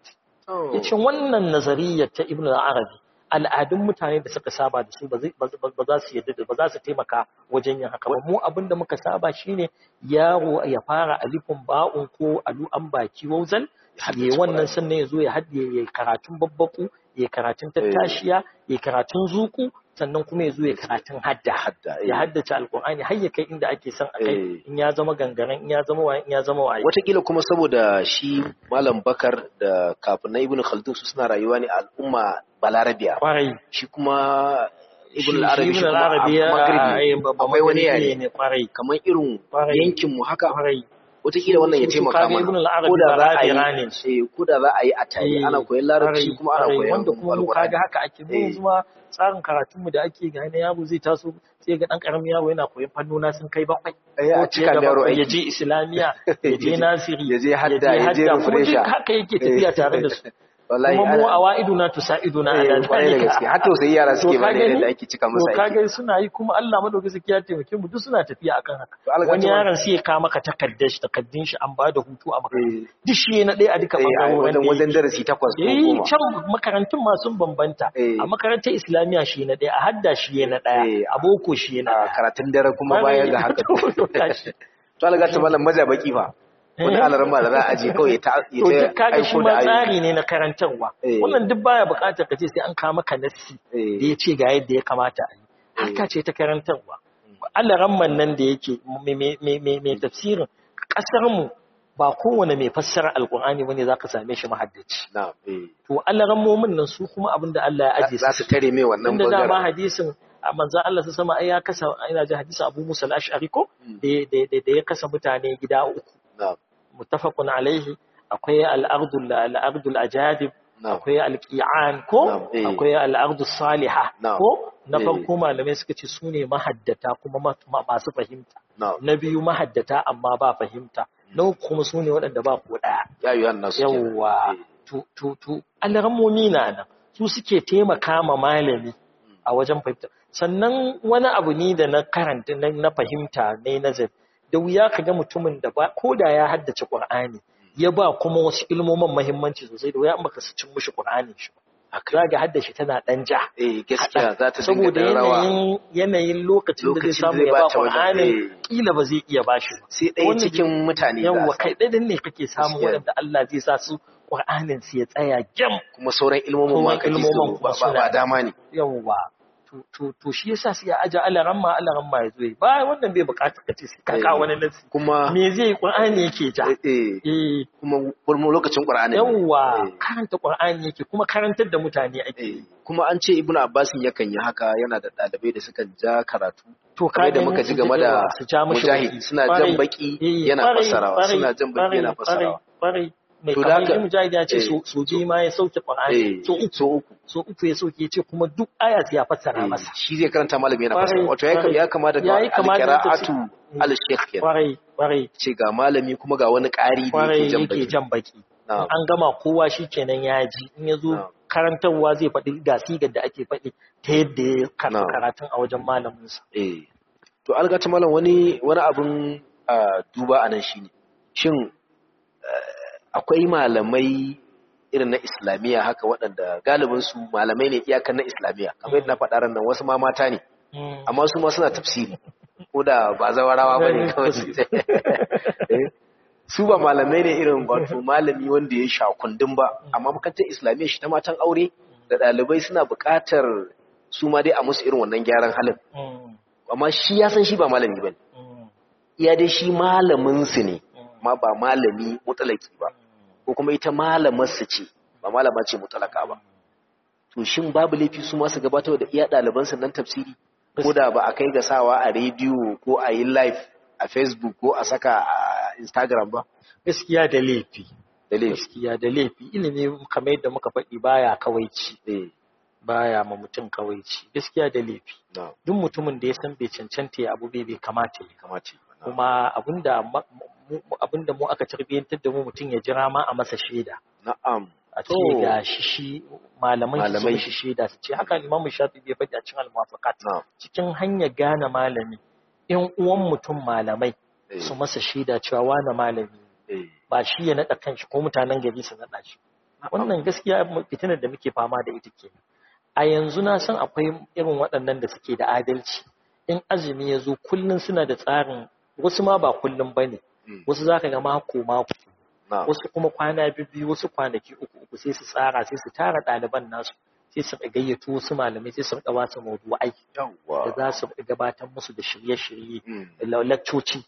yace wannan nazariyar ta ibnu al-arabi al'adun mutane da suka saba da su ba za su yadda ba za su taimaka wajen yin haka ba mu abin da muka saba shine yaro ya fara alifin ba'un ko alu an baki wauzan ya wannan sannan ya zo ya haɗe ya karatun babbaku ya karatun tattashiya ya karatun zuku sannan kuma ya zo ya karatun hadda ya haddace alkur'ani har ya kai inda ake son a kai in ya zama gangaren in ya zama waye in ya zama waye watakila kuma saboda shi malam bakar da kafin na ibnu khaldun su suna rayuwa ne al'umma balarabiya kwarai shi kuma ibn al-arabi shi ibn kuma al-arabi a magribi akwai wani yare ne kwarai kamar irin Kwarai. yankin mu haka kwarai wataƙila wannan ya Su- su taimaka kaga mana Ibn al-Arabi ko da za a balarabe yi ne. eh, ko da za a yi a tare Eh, ana koyon larabci kwarai, kuma ana kwarai, koyon wanda kuma mu alqur'ani kaga haka ake mu Eh. yanzu ma tsarin karatunmu da ake ga na yaro zai taso sai ga dan karamin yaro yana koyon fannona sun kai bakwai Eh, a ko cika fiye da da yaro bakwai, ya aiki. je islamiya ya je nasiri ya je hadda, ya je hadda, kuma duk refresher. haka yake tafiya tare da su wallahi kuma mu ana- awa'iduna tusa'iduna eh, ala kwarai da zalika. gaske har tausayi yara suke To ka bane gani? da ake cika to musu aiki kaga suna yi kuma Allah madaukaki ya taimake mu duk suna tafiya akan haka To Allah wani ka yaron sai ya kawo maka takardar shi takaddun shi an ba da hutu a makarantu Eh, duk shi na ɗaya a duka eh, a bangarorin wajen da wajen yake. darasi takwas ko Eh, goma can makarantun masu bambanta Eh. a makarantar islamiyya shi na ɗaya a hadda shi na Eh, ɗaya a boko shi na a ɗaya karatun dare kuma bayan da haka To, tashi. to Allah ta malam maza baki fa wani Eh. alaran ma da za a je kawai ya ta ya to ta duk kaga shi aiko ma da ayoyi. tsari ne na karantarwa Eh. wannan duk baya buƙatar ka ce sai an kawo maka nassi Eh. da ya ce ga yadda ya kamata a yi harka ce ta karantarwa alaramman nan da yake mai tafsirin ƙasarmu ba kowane mai fassara alƙur'ani bane za ka same shi mahaddaci na eh to alarammomin nan su kuma abin da Allah ya aje za su tare mai wannan inda dama bangaren hadisin a manzan Allah su sama ai ya kasa ina ji hadisin Abu Musa al-Ash'ari ko Mm. da da- da ya kasa mutane gida uku na muttafaqun alaihi akwai al-ardul al-ardul ajadib na akwai alƙi'an ko Na'am, eh. akwai al'ardu saliha Na'am, ko na eh. farko malamai suka ce su ne mahaddata kuma ma- ma- masu fahimta na na biyu mahaddata amma ba fahimta na uku kuma su ne waɗanda ba ko ɗaya ya yi wannan su kenan. yawwa Eh. to to to alarammomi na nan su suke taimaka ma malami a wajen fahimta sannan wani abu ne da na karanta na na fahimta ne nazari da wuya ka ga mutumin da ba ko da ya haddace Qur'ani ya ba kuma wasu ilmomin muhimmanci sosai da wuya in baka cin mushi Qur'anin shi ba haka za ga haddace tana dan ja eh gaskiya za ta dinga saboda da rawa yanayin yanayin lokacin da zai Lokacin da samu zai ya ba bata wajen, Qur'anin eh. kila ba zai iya bashi ba sai ɗaya Wannan cikin mutane za a yawwa samu. kai ɗaya ne kake samun Gaskiya. waɗanda Allah zai sa su Qur'anin su ya tsaya gyam kuma sauran ilmomin ma Sauran kaji ilmomin su ba kuma ba- ba suna- dama ne yawwa to to to shi yasa sai ya aje alaramma alaramma ya zo yi. ba wannan bai buƙatar ka ce sai ka kawo wani nasi kuma me zai yi Qur'ani yake ja eh, eh, eh kuma kuma lokacin Qur'ani ne. yawwa Eh, karanta Qur'ani yake kuma karantar da mutane ake eh. kuma an ce Ibn Abbas yakan yi haka yana da ɗalibai da sukan ja karatu to kamar da gani muka ji su game da yawa, su ja mishi Mujahid baki. suna Kwarai. jan baki Eh, yana kwarai, fassarawa kwarai, suna jan baki kwarai, yana fassarawa kwarai, kwarai. mai To da kamar haka- shi mujahid ya ce eh, so so biyu ma ya sauke Qur'ani eh so uku so uku so uku ya sauke ya ce kuma duk aya sai ya fassara eh, masa shi zai karanta malami yana Kwarai, fassara wato ya kwarai. ya kamata ga Yayi kama da al-qira'atu tafsir. al-shaykh kenan kwarai kwarai ce ga malami kuma ga wani ƙari da kwarai yake jan yake baki jan baki Na'am. an gama kowa shi kenan ya ji in ya zo Na'am. karantarwa zai faɗi ga sigar da ake faɗi ta yadda ya karɓi Na'am. karatun a wajen malaminsa eh to algata malam wani wani abun ah, duba anan shine shin eh, akwai malamai irin na islamiyya haka waɗanda galibin su malamai ne iyakan na islamiyya kamar yadda na faɗa ran nan wasu ma mata ne amma su ma suna tafsiri ko da ba zawarawa ba ne kawai su Eh, su ba malamai ne irin wato malami wanda ya sha kundin ba amma makarantar islamiyya shi ta matan aure da ɗalibai suna buƙatar su ma dai a musu irin wannan gyaran halin Mm, amma shi ya san shi ba malami ba ne mm, iya dai shi malamin su ne mm, amma ba malami mutalaki ba ko kuma ita malamar su ce ba malama ce mutalaka ba to shin babu laifi su ma su gabatar da iya ɗaliban su nan tafsiri ko da ba a kai ga sawa a rediyo ko a yi live a facebook ko a saka a instagram ba gaskiya da laifi da laifi gaskiya da laifi ilimi kamar yadda muka faɗi baya kawaici eh baya ma mutum kawaici gaskiya da laifi na duk mutumin da ya san bai cancanta ya abu bai bai kamata ya kamace kuma abinda ma- mu- abinda mu aka tarbiyyantar da mu mutum ya jira ma a masa shaida na'am a ce Oh. ga shi shi malaman shi Malamai. sun shi shaida su ce haka imamu shafi bai faɗi a cikin al-muwafaqat na'am cikin hanyar gane malami in uwan mutum malamai eh, su masa shaida cewa wani malami ne. eh, ba shi ya naɗa kanshi ko mutanen gari su naɗa shi wannan gaskiya fitinar da muke fama da ita ke a yanzu na san akwai irin waɗannan da suke da adalci in azumi ya zo kullum suna da tsarin wasu ma ba kullum ba ne wasu za ka ga mako mako wasu kuma kwana biyu wasu kwanaki uku uku sai su tsara sai su tara ɗaliban nasu sai su gayyato wasu malamai sai su ba su mawdu'ai da za su gabatar musu da shirye-shirye da lakcoci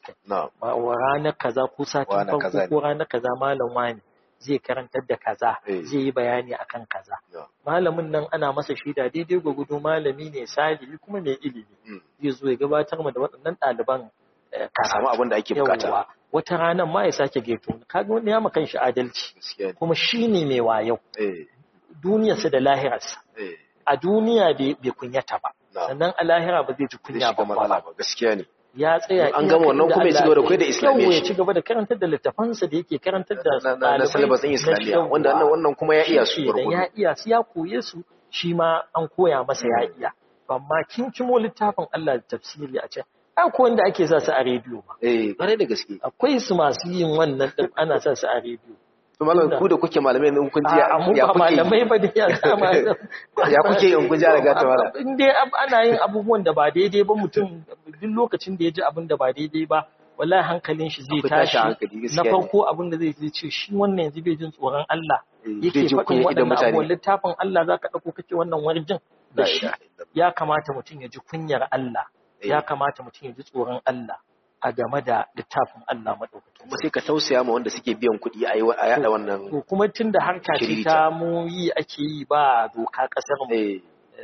ranar kaza ko satin farko ko ranar kaza malam wani zai karantar da kaza zai yi bayani akan kaza malamin nan ana masa shaida daidai gwagwado malami ne salihi kuma mai ilimi zai zo ya gabatar ma da waɗannan ɗaliban ka samu abin da ake bukata wata ranar ma ya sake geto kaga wanda ya makan shi adalci kuma shi ne mai wayo duniyarsa da lahirarsa a duniya bai kunyata ba sannan a lahira ba zai ji kunya ba ba gaskiya ne ya tsaya an gama wannan kuma ya ci gaba da koyar da islamiyya ya ci gaba da karantar da littafansa da yake karantar da na syllabus din islamiyya wanda wannan kuma ya iya su ya iya su ya koye su shi ma an koya masa ya iya amma kin kimo littafin Allah da tafsiri a ce ko wanda ake sa su a rediyo ba. Eh, ƙwarai da gaske. Akwai su masu yin wannan ɗin ana sa su a rediyo. To malam ku da kuke malamai ne kun ji ya kuke. malamai ba da ya sama. Ya kuke in kun ji daga ta malam. In dai ana yin abubuwan da ba daidai ba mutum duk lokacin da ya ji abin da ba daidai ba wallahi hankalin shi zai tashi na farko abin da zai ji ce shi wannan yanzu bai jin tsoron Allah yake faɗin waɗannan abubuwan littafin Allah zaka ɗauko kake wannan warjin da shi ya kamata mutum ya ji kunyar Allah ya kamata mutum ya ji tsoron Allah a game da littafin Allah maɗaukakin. Kuma sai ka tausaya ma wanda suke biyan kuɗi a yaɗa wannan. To kuma tun da harka ce ta mu yi ake yi ba doka ƙasar mu.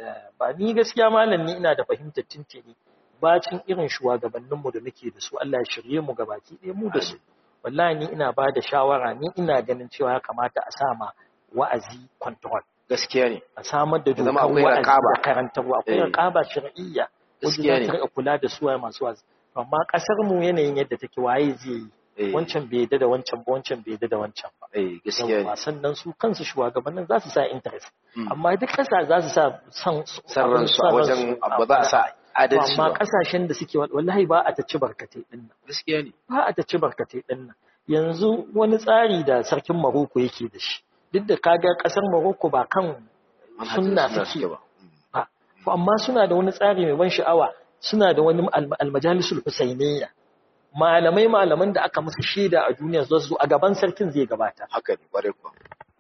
Ba ni gaskiya malam ni ina da fahimtar tintini bacin irin shugabanninmu da muke da su Allah ya shirye mu gabaki ɗaya mu da su. Wallahi ni ina ba da shawara ni ina ganin cewa ya kamata a sa ma wa'azi control. Gaskiya ne. A samar da dokar wa'azi da karantarwa akwai raqaba shar'iyya. wanda za ta kula da suwaye masu wazi amma kasar mu yanayin yadda take waye zai yi wancan bai yadda da wancan ba wancan bai yadda da wancan ba gaskiya ne sannan su kansu shugabannin za su sa interest amma duk kasa za su sa san san ransu a wajen ba za a sa adalci amma kasashen da suke wallahi ba a ta ci barkatai din nan gaskiya ne ba a ta ci barkatai din nan yanzu wani tsari da sarkin Maroko yake da shi duk da kaga kasar Maroko ba kan sunna suke ba amma suna da wani tsari mai ban sha'awa suna da wani almajalisul husainiyya malamai malaman da aka musu shaida a duniya zuwa su a gaban sarkin zai gabata haka ne kware kuwa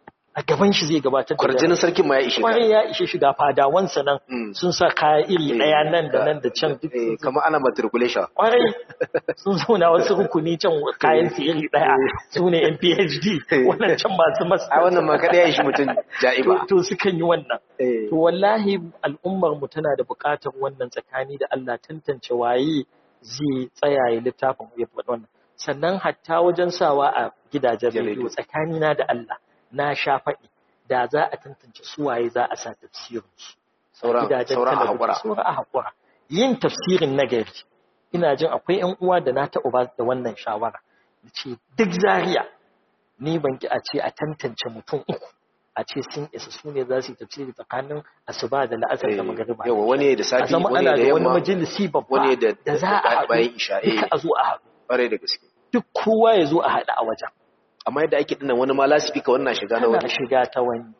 a gaban shi zai gabatar da kwarjinin sarkin ma ya ishe kwarai ya ishe shiga fadawansa nan sun sa kaya iri daya nan da nan da can duk kamar ana matriculation kwarai sun zauna wasu rukuni can kayan su iri daya su ne yan phd wannan can masu masu a wannan ma kada ya ishi mutum ja'iba to sukan yi wannan to wallahi al'ummar mu tana da buƙatar wannan tsakani da Allah tantance waye zai tsaya ya littafin ya faɗi wannan sannan hatta wajen sawa a gidajen rediyo tsakanina da Allah na sha faɗi da za a tantance suwaye za a sa tafsirinsu. Sauran a haƙura. Sauran a haƙura. Yin tafsirin nagari. Ina jin akwai ‘yan uwa da na taɓa ba da wannan shawara. Da ce duk zariya ni ban ki a ce a tantance mutum uku. A ce sun isa su ne za su yi tafsiri tsakanin asuba da la'asar da magariba. Yawa wani da safi wani da yamma. wani yamma majalisi babba wani da da za a bayan haɗu. isha. Duka a zo a haɗu. Ƙwarai da gaske. Duk kowa ya zo a haɗu a wajen. amma yadda ake dinnan wani ma lasifika wannan shiga na Ana wani shiga ta wani.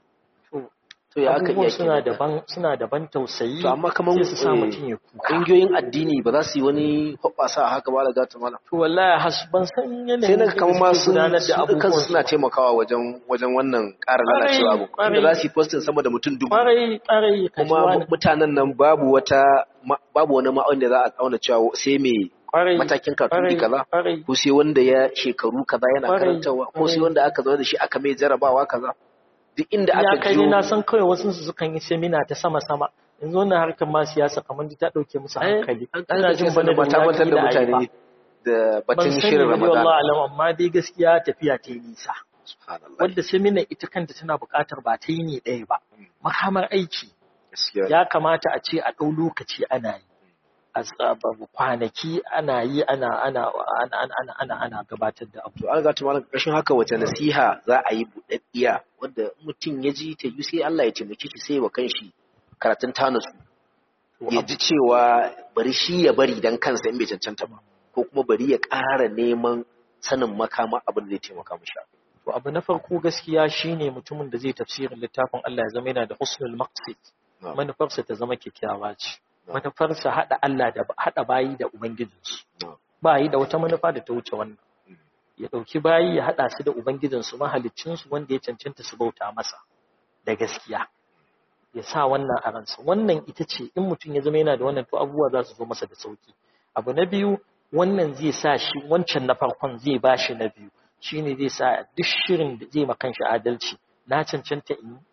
to ya aka abubuwan iya suna kenan? daban suna daban tausayi to amma kaman sai su sa eh, mutum ya kuka ƙungiyoyin addini ba za su yi wani hoɓɓasa a haka ba da gata mana to wallahi has ban san yanayin sai na da kamar ma suke sun gudanar da su da abubuwan kansu su. suna taimakawa wajen wajen wannan ƙara Ƙwarai, lalacewa abu ƙwarai. inda za su yi postin sama da mutum dubu kwarai kwarai ka ji kuma wani mutanen nan babu wata ma- babu wani ma'aun da za a auna cewa sai mai kwarai matakin karatu kwarai, kaza kwarai ko sai wanda ya shekaru kaza yana Kwarai, karantawa ko sai kwarai. wanda aka zo da shi aka mai jarabawa kaza duk inda ya aka kai jiyo ni na san kawai wasu su sukan yi semina ta sama sama yanzu wannan harkar ma siyasa kamar ta dauke musu Ai, hankali an ina jin bana da ba ta mantar da wuya kila a yi ba. mutane da ban batun sani shirin ba dai Ramadan wallahi alam amma dai gaskiya tafiya ta yi nisa subhanallah wadda semina ita kanta tana buƙatar ba ta yi ne ɗaya ba makamar aiki gaskiya ya kamata a ce a ɗau lokaci ana yi a tsaba- kwanaki ana yi ana ana ana ana ana ana gabatar da abu to an ga malam ƙarshen haka wace nasiha za a yi buɗaɗɗiya wanda mutum ya ji ta yi sai Allah ya taimake shi sai wa kanshi karatun tanasu ya ji cewa bari shi ya bari dan kansa in bai cancanta ba ko kuma bari ya ƙara neman sanin makama abin da zai taimaka mishi to abu na farko gaskiya shine mutumin da zai tafsirin littafin Allah ya zama yana da husnul maqsid manufarsa ta zama kyakkyawa ce manufarsa hada Allah da hada bayi da ubangijinsu ba yi da wata manufa da ta wuce wannan ya dauki bayi ya hada su da ubangijinsu mahaliccinsu wanda ya cancanta su bauta masa da gaskiya ya sa wannan a ransa wannan ita ce in mutum ya zama yana da wannan to abubuwa za su zo masa da sauki abu na biyu wannan zai sa shi wancan na farkon zai ba shi na biyu shine zai sa duk shirin da zai makan shi adalci na cancanta in yi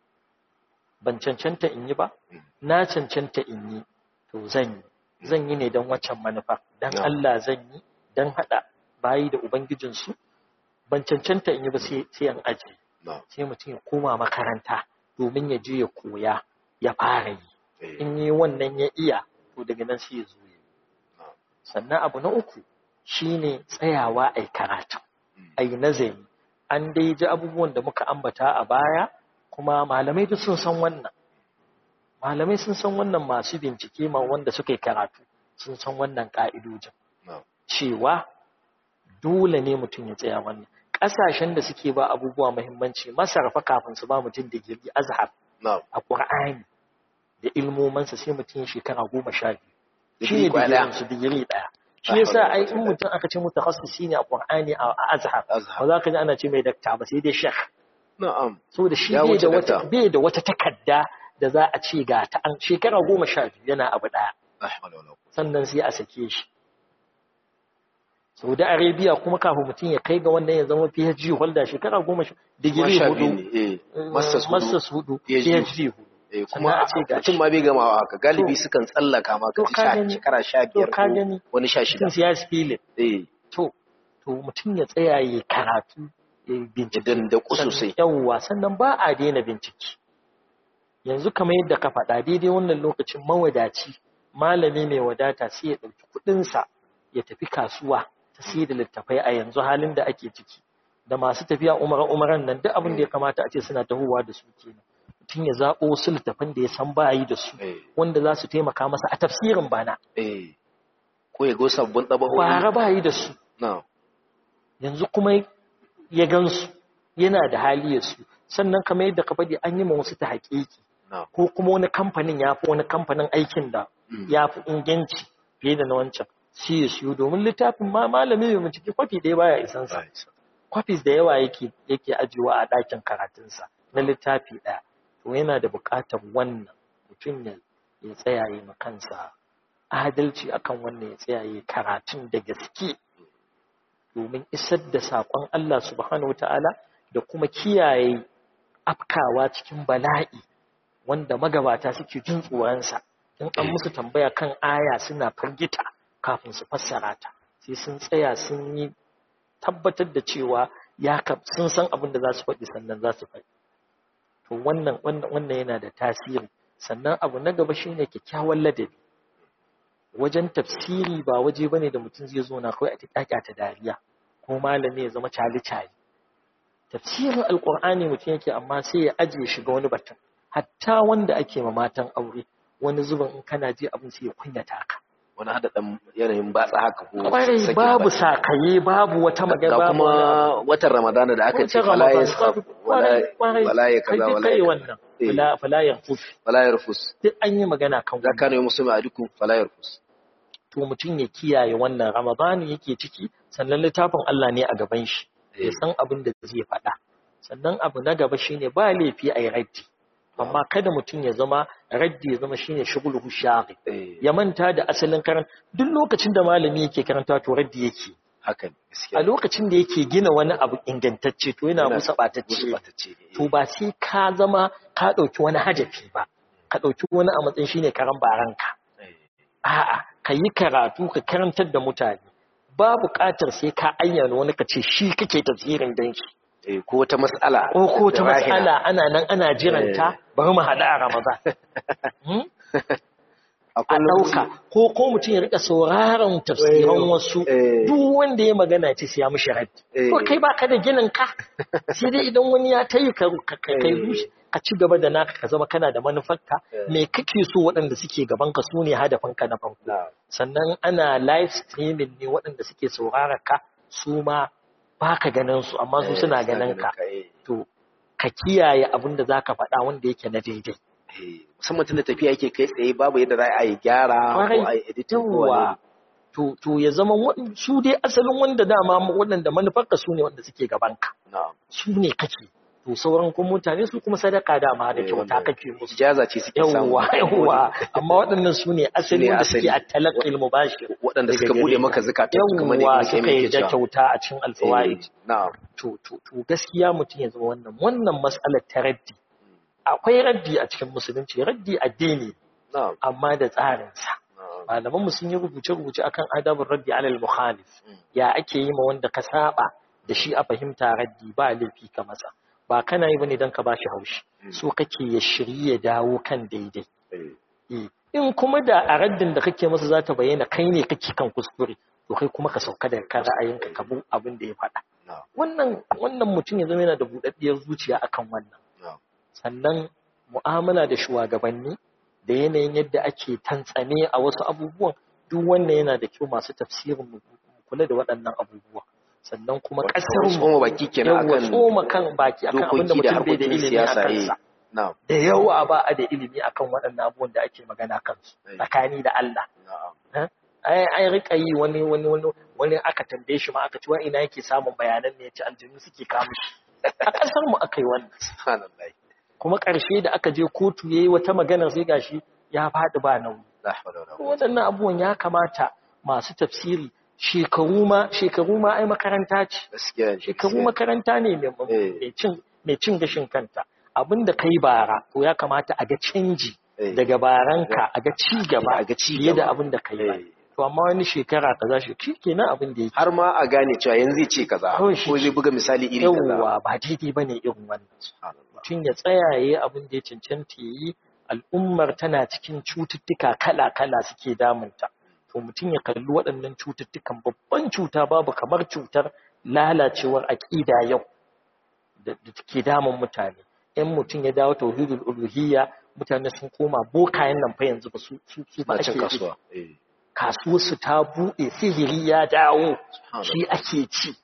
ban cancanta in yi ba na cancanta in yi to zan yi zan yi ne don waccan manufa don Allah zan yi don haɗa bayi da ubangijinsu ban cancanta in yi ba sai an aji sai mutum ya koma makaranta domin ya je ya koya ya fara yi in yi wannan ya iya to daga nan sai ya zo yi sannan abu na uku shine tsayawa a karatu a yi nazari an dai ji abubuwan da muka ambata a baya kuma malamai duk sun san wannan malamai sun san wannan masu bincike ma wanda suka yi karatu sun san wannan ka'idojin cewa dole ne mutum ya tsaya wannan ƙasashen da suke ba abubuwa muhimmanci masarfa kafin su ba mutum digiri azhar a ƙur'ani da ilmomansa sai mutum ya shekara goma sha biyu shi ne digirin su digiri ɗaya shi yasa ai in mutum aka ce mutakhassisi ne a Qur'ani a Azhar ba za ka ji ana ce mai dakta ba sai dai sheikh na'am saboda shi bai da wata bai da wata takarda da za a ce ga ta an shekara goma sha biyu yana abu daya sannan sai a sake shi Saudi Arabia kuma kafin mutum ya kai ga wannan ya zama PhD holder shekara goma sha digiri hudu masters hudu PhD hudu kuma a ce ga cin ma bai gamawa haka galibi sukan tsallaka ma ka ci shekara sha biyar ko wani sha shida sun ya spile to to mutum ya tsaya ya karatu ya bincike dan da ku sosai yawwa sannan ba a daina bincike yanzu kamar yadda ka faɗa daidai wannan lokacin mawadaci malami mai wadata sai ya ɗauki kuɗinsa ya tafi kasuwa ta sai da littafai a yanzu halin da ake ciki da masu tafiya umara umaran nan duk abin da ya kamata a ce suna tahowa da su kenan mutum ya zaɓo wasu littafan da ya san ba yi da su wanda za su taimaka masa a tafsirin bana. Ko ya go sabbin ɗabaho. Bara ba yi da su. Yanzu kuma ya gansu yana da hali ya su. Sannan kamar yadda ka faɗi an yi ma wasu ta haƙiƙi. Ko kuma wani kamfanin ya fi wani kamfanin aikin da ya fi inganci fiye da na wancan. Shi ya siyo domin littafin ma malami mai bincike kwafi ɗaya baya isansa. Kwafis da yawa yake yake ajiyewa a ɗakin karatunsa na littafi ɗaya. to yana da buƙatar wannan mutum ya tsayaye kansa adalci akan wannan ya tsayaye karatun da gaske domin isar da saƙon Allah subhanahu wata'ala da kuma kiyaye afkawa cikin bala'i wanda magabata suke jin tsoronsa in an musu tambaya kan aya suna firgita kafin su fassara ta sai sun tsaya sun yi tabbatar da cewa ya sun san abin da za su faɗi sannan za su faɗi to wannan wannan yana da tasiri sannan abu na gaba shine kyakkyawan ladabi wajen tafsiri ba waje bane da mutum zai zo na kawai a tikaka ta dariya ko malami ya zama cali cali tafsirin alqur'ani mutum yake amma sai ya ajiye shiga wani batun hatta wanda ake ma matan aure wani zuban in kana ji abin sai ya kunyata ka wani hada dan yanayin batsa haka ko kwarai babu sakaye babu wata magana babu kuma watan ramadana da aka ce fala ya wala ya kaza wala ya wannan fala ya rufus fala ya rufus duk an yi magana kan wannan zakka ne musulmi a dukkan fala ya rufus to mutum ya kiyaye wannan ramadani yake ciki sannan littafin Allah ne a gaban shi ya san abin da zai faɗa sannan abu na gaba shine ba laifi a yi raddi amma kada mutum ya zama raddi ya zama shine shugulhu shaghi ya manta da asalin karan duk lokacin da malami yake karanta to raddi yake haka a lokacin da yake gina wani abu ingantacce to yana musa batacce to ba sai ka zama ka dauki wani hajafi ba ka dauki wani a matsayin shine karan baranka a'a ka yi karatu ka karantar da mutane ba buƙatar sai ka ayyana wani ka ce shi kake tafsirin dan shi ko wata matsala ko ko ta matsala ana nan ana jiranta bari mu haɗu a ramadan a ɗauka ko ko mutum ya rika sauraron tafsiran wasu duk wanda ya magana ce sai ya mishi raddi to kai baka da ginin ka sai dai idan wani ya tayi ka kai rushe ka ci gaba da naka ka zama kana da manufarka me kake so waɗanda suke gaban ka su ne hadafinka na farko sannan ana live streaming ne waɗanda suke saurara ka su ma ba ka ganin su amma su Eh, suna suna ganin ka eh. to ka kiyaye abin da za ka faɗa wanda yake na daidai Eh, musamman tun da tafiya yake kai tsaye babu yadda za a yi gyara ko Kwarai, a yi editing ko wani yawwa to to ya zama waɗan- su dai asalin wanda dama waɗanda manufarka su ne wanda suke gabanka na'am su ne kake to sauran kuma mutane su kuma sadaka dama da Eh, kyauta wannan kake musu ijaza ce suke samu yawwa yawwa amma waɗannan su ne asali ne wanda suke asali. a talaqqil mubashir waɗanda daga suka bude gare maka ka. zakatun su kamar yawwa yadda suka muke yi da cewa kyauta a cikin alfawaid Eh, na'am to to to gaskiya mutum ya zama wannan wannan mas'alar ta raddi akwai raddi a cikin musulunci raddi addini na'am amma da tsarinsa na'am malaman mu sun yi rubuce-rubuce akan adabin raddi alal muhalif Mm. ya ake yi ma wanda ka saba da shi a fahimta raddi ba laifi ka masa ba kana yi bane don ka bashi haushi Mm. so kake ya shirye ya dawo kan daidai Eh, Eh, in kuma da a raddin da kake masa za ta bayyana kai ne kake kan kuskure to kai kuma ka sauka da kan ra'ayinka ka bu abin da ya faɗa na'am wannan wannan mutum ya zama yana da buɗaɗɗiyar zuciya akan wannan na'am sannan mu'amala da shugabanni da yanayin yadda ake tantsane a wasu abubuwan duk wannan yana da kyau masu tafsirin mu kula da waɗannan abubuwa sannan kuma ƙasar mu tsoma baki kenan yawa akan tsoma kan baki akan abin da dokoki da mutum bai da harkokin ilimi a siyasa eh kansa na'am da yawa ba a da ilimi akan waɗannan abubuwan da ake magana kansu Eh. tsakani da Allah na'am ai ai rika yi wani wani wani wani aka tambaye shi ma aka ci wa ina yake samun bayanan ne ya ci aljinu suke kawo shi a ƙasar mu aka yi wannan subhanallah kuma ƙarshe da aka je kotu yayi wata magana sai gashi ya faɗi ba nauyi la hawla wala quwwata waɗannan abubuwan ya kamata masu tafsiri shekaru ma shekaru ma ai makaranta ce gaskiya ne, shekaru gaskiya ne. makaranta ne mai Eh. mai cin mai cin gashin kanta abinda kai bara to ya kamata a ga canji Eh. daga baranka a ga ci gaba A ga ci fiye da gaba. abin da kai ba Eh. to amma wani shekara kaza shi shi kenan abin da yake har ma a gane cewa yanzu zai ce kaza Kawai shi ko zai buga misali iri kaza yawwa ba daidai bane irin wannan subhanallah mutum ya tsaya ya yi abin da ya cancanta ya yi al'ummar tana cikin cututtuka kala-kala suke damunta to mutum ya kalli waɗannan cututtukan babban cuta babu kamar cutar lalacewar aƙida yau da da take damun mutane in mutum ya dawo tauhidul uluhiyya mutane sun koma bokayen nan fa yanzu ba su su su ba na ake cin bi. kasuwa eh kasuwarsu ta buɗe sihiri ya dawo subhanallah shi ake ci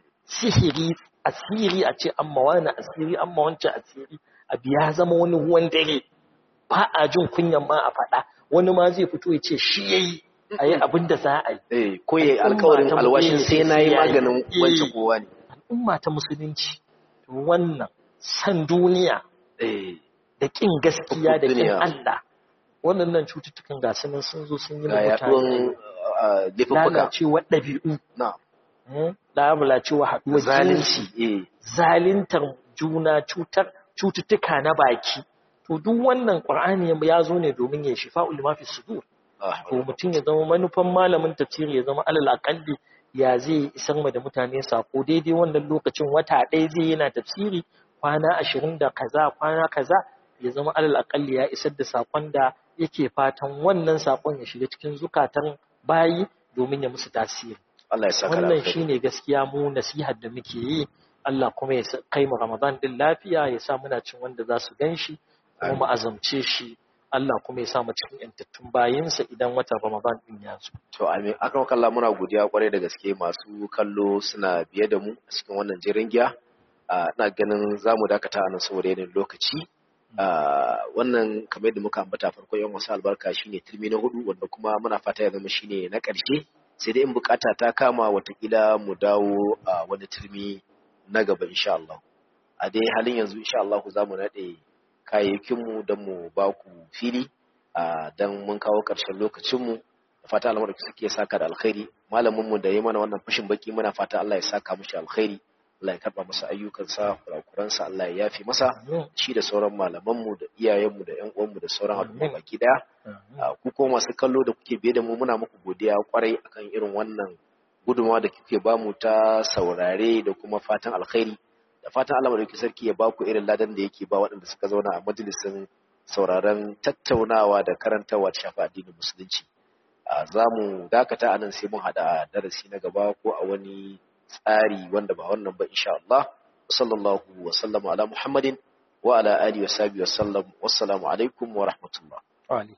sihiri asiri a ce amma wani asiri amma wancan asiri abu ya zama wani ruwan dare ba a jin kunyan ma a faɗa wani ma zai fito ya ce shi ya yi a yi abin da za a yi eh ko yayi Al'umma alƙawarin ta alwashin mutum sai ne nayi sai yayi. maganin Eh. wancan kowa ne al'umma ta musulunci to wannan san duniya eh da ƙin gaskiya da ƙin Duniya. Allah waɗannan cututtukan ga su nan sun zo sun yi ga ma yaduwan mutane ah, laifuffuka lalacewar ɗabi'u na hmm, lalacewa haɗuwar zalunci jinsi eh zalintar juna cutar cututtuka na baki to duk wannan qur'ani ya zo ne domin ya shifa ulama fi sudur ah, to mutum ya zama manufan malamin tafsiri ya zama alal aqalli ya zai isar ma da mutane sako daidai wannan lokacin wata ɗaya zai yana tafsiri kwana ashirin da kaza kwana kaza ya zama alal aqalli ya isar da sakon da yake fatan wannan sakon ya shiga cikin zukatan bayi domin ya musu tasiri Allah ya saka da wannan alkhairi. shine gaskiya mu nasihar da muke yi Allah kuma ya sa- kai mu Ramadan din lafiya ya sa muna cin wanda za su ganshi kuma mu azamce shi Allah kuma ya sa mu cikin yantattun bayinsa idan watan Ramadan din ya zo To amin akan kalla muna godiya kwarai da gaske masu kallo suna biye da mu a cikin wannan jirin giya. Ah, Ina ganin za mu dakata a nan saboda yanayin lokaci. Ah, Wannan kamar yadda muka ambata farko yan wasu albarka shine turmi na hudu wanda kuma muna fata ya zama shine na ƙarshe. Sai dai in bukata ta kama watakila mu dawo a wani turmi na gaba insha Allah. A dai halin yanzu insha Allah za mu naɗe kayayyakinmu don mu ba ku fili ah, don mun kawo ƙarshen lokacinmu. da fata Allah madauki suke saka da alkhairi malamin mu da ya mana wannan fashin baki muna fata Allah ya saka mishi alkhairi Allah ya karba masa ayyukansa kurakuransa Allah ya yafe masa Amin. shi da sauran malaman mu da iyayen mu da ƴan uwan mu da sauran al'umma Amin. baki daya Amin. Ah, ku ko masu kallo da kuke biye da mu muna muku godiya kwarai akan irin wannan gudunmawa da kuke bamu ta saurare da kuma fatan alkhairi da fatan Allah madauki sarki ya baku irin ladan da yake ba waɗanda suka zauna a majalisin sauraron tattaunawa da karantawa ta shafa addinin musulunci a za mu dakata a nan sai mun haɗa a darasi na gaba ko a wani tsari wanda ba wannan ba insha Allah sallallahu wa sallama ala muhammadin wa ala alihi wa sahbihi wa sallam wassalamu alaikum wa rahmatullah Wa alaikum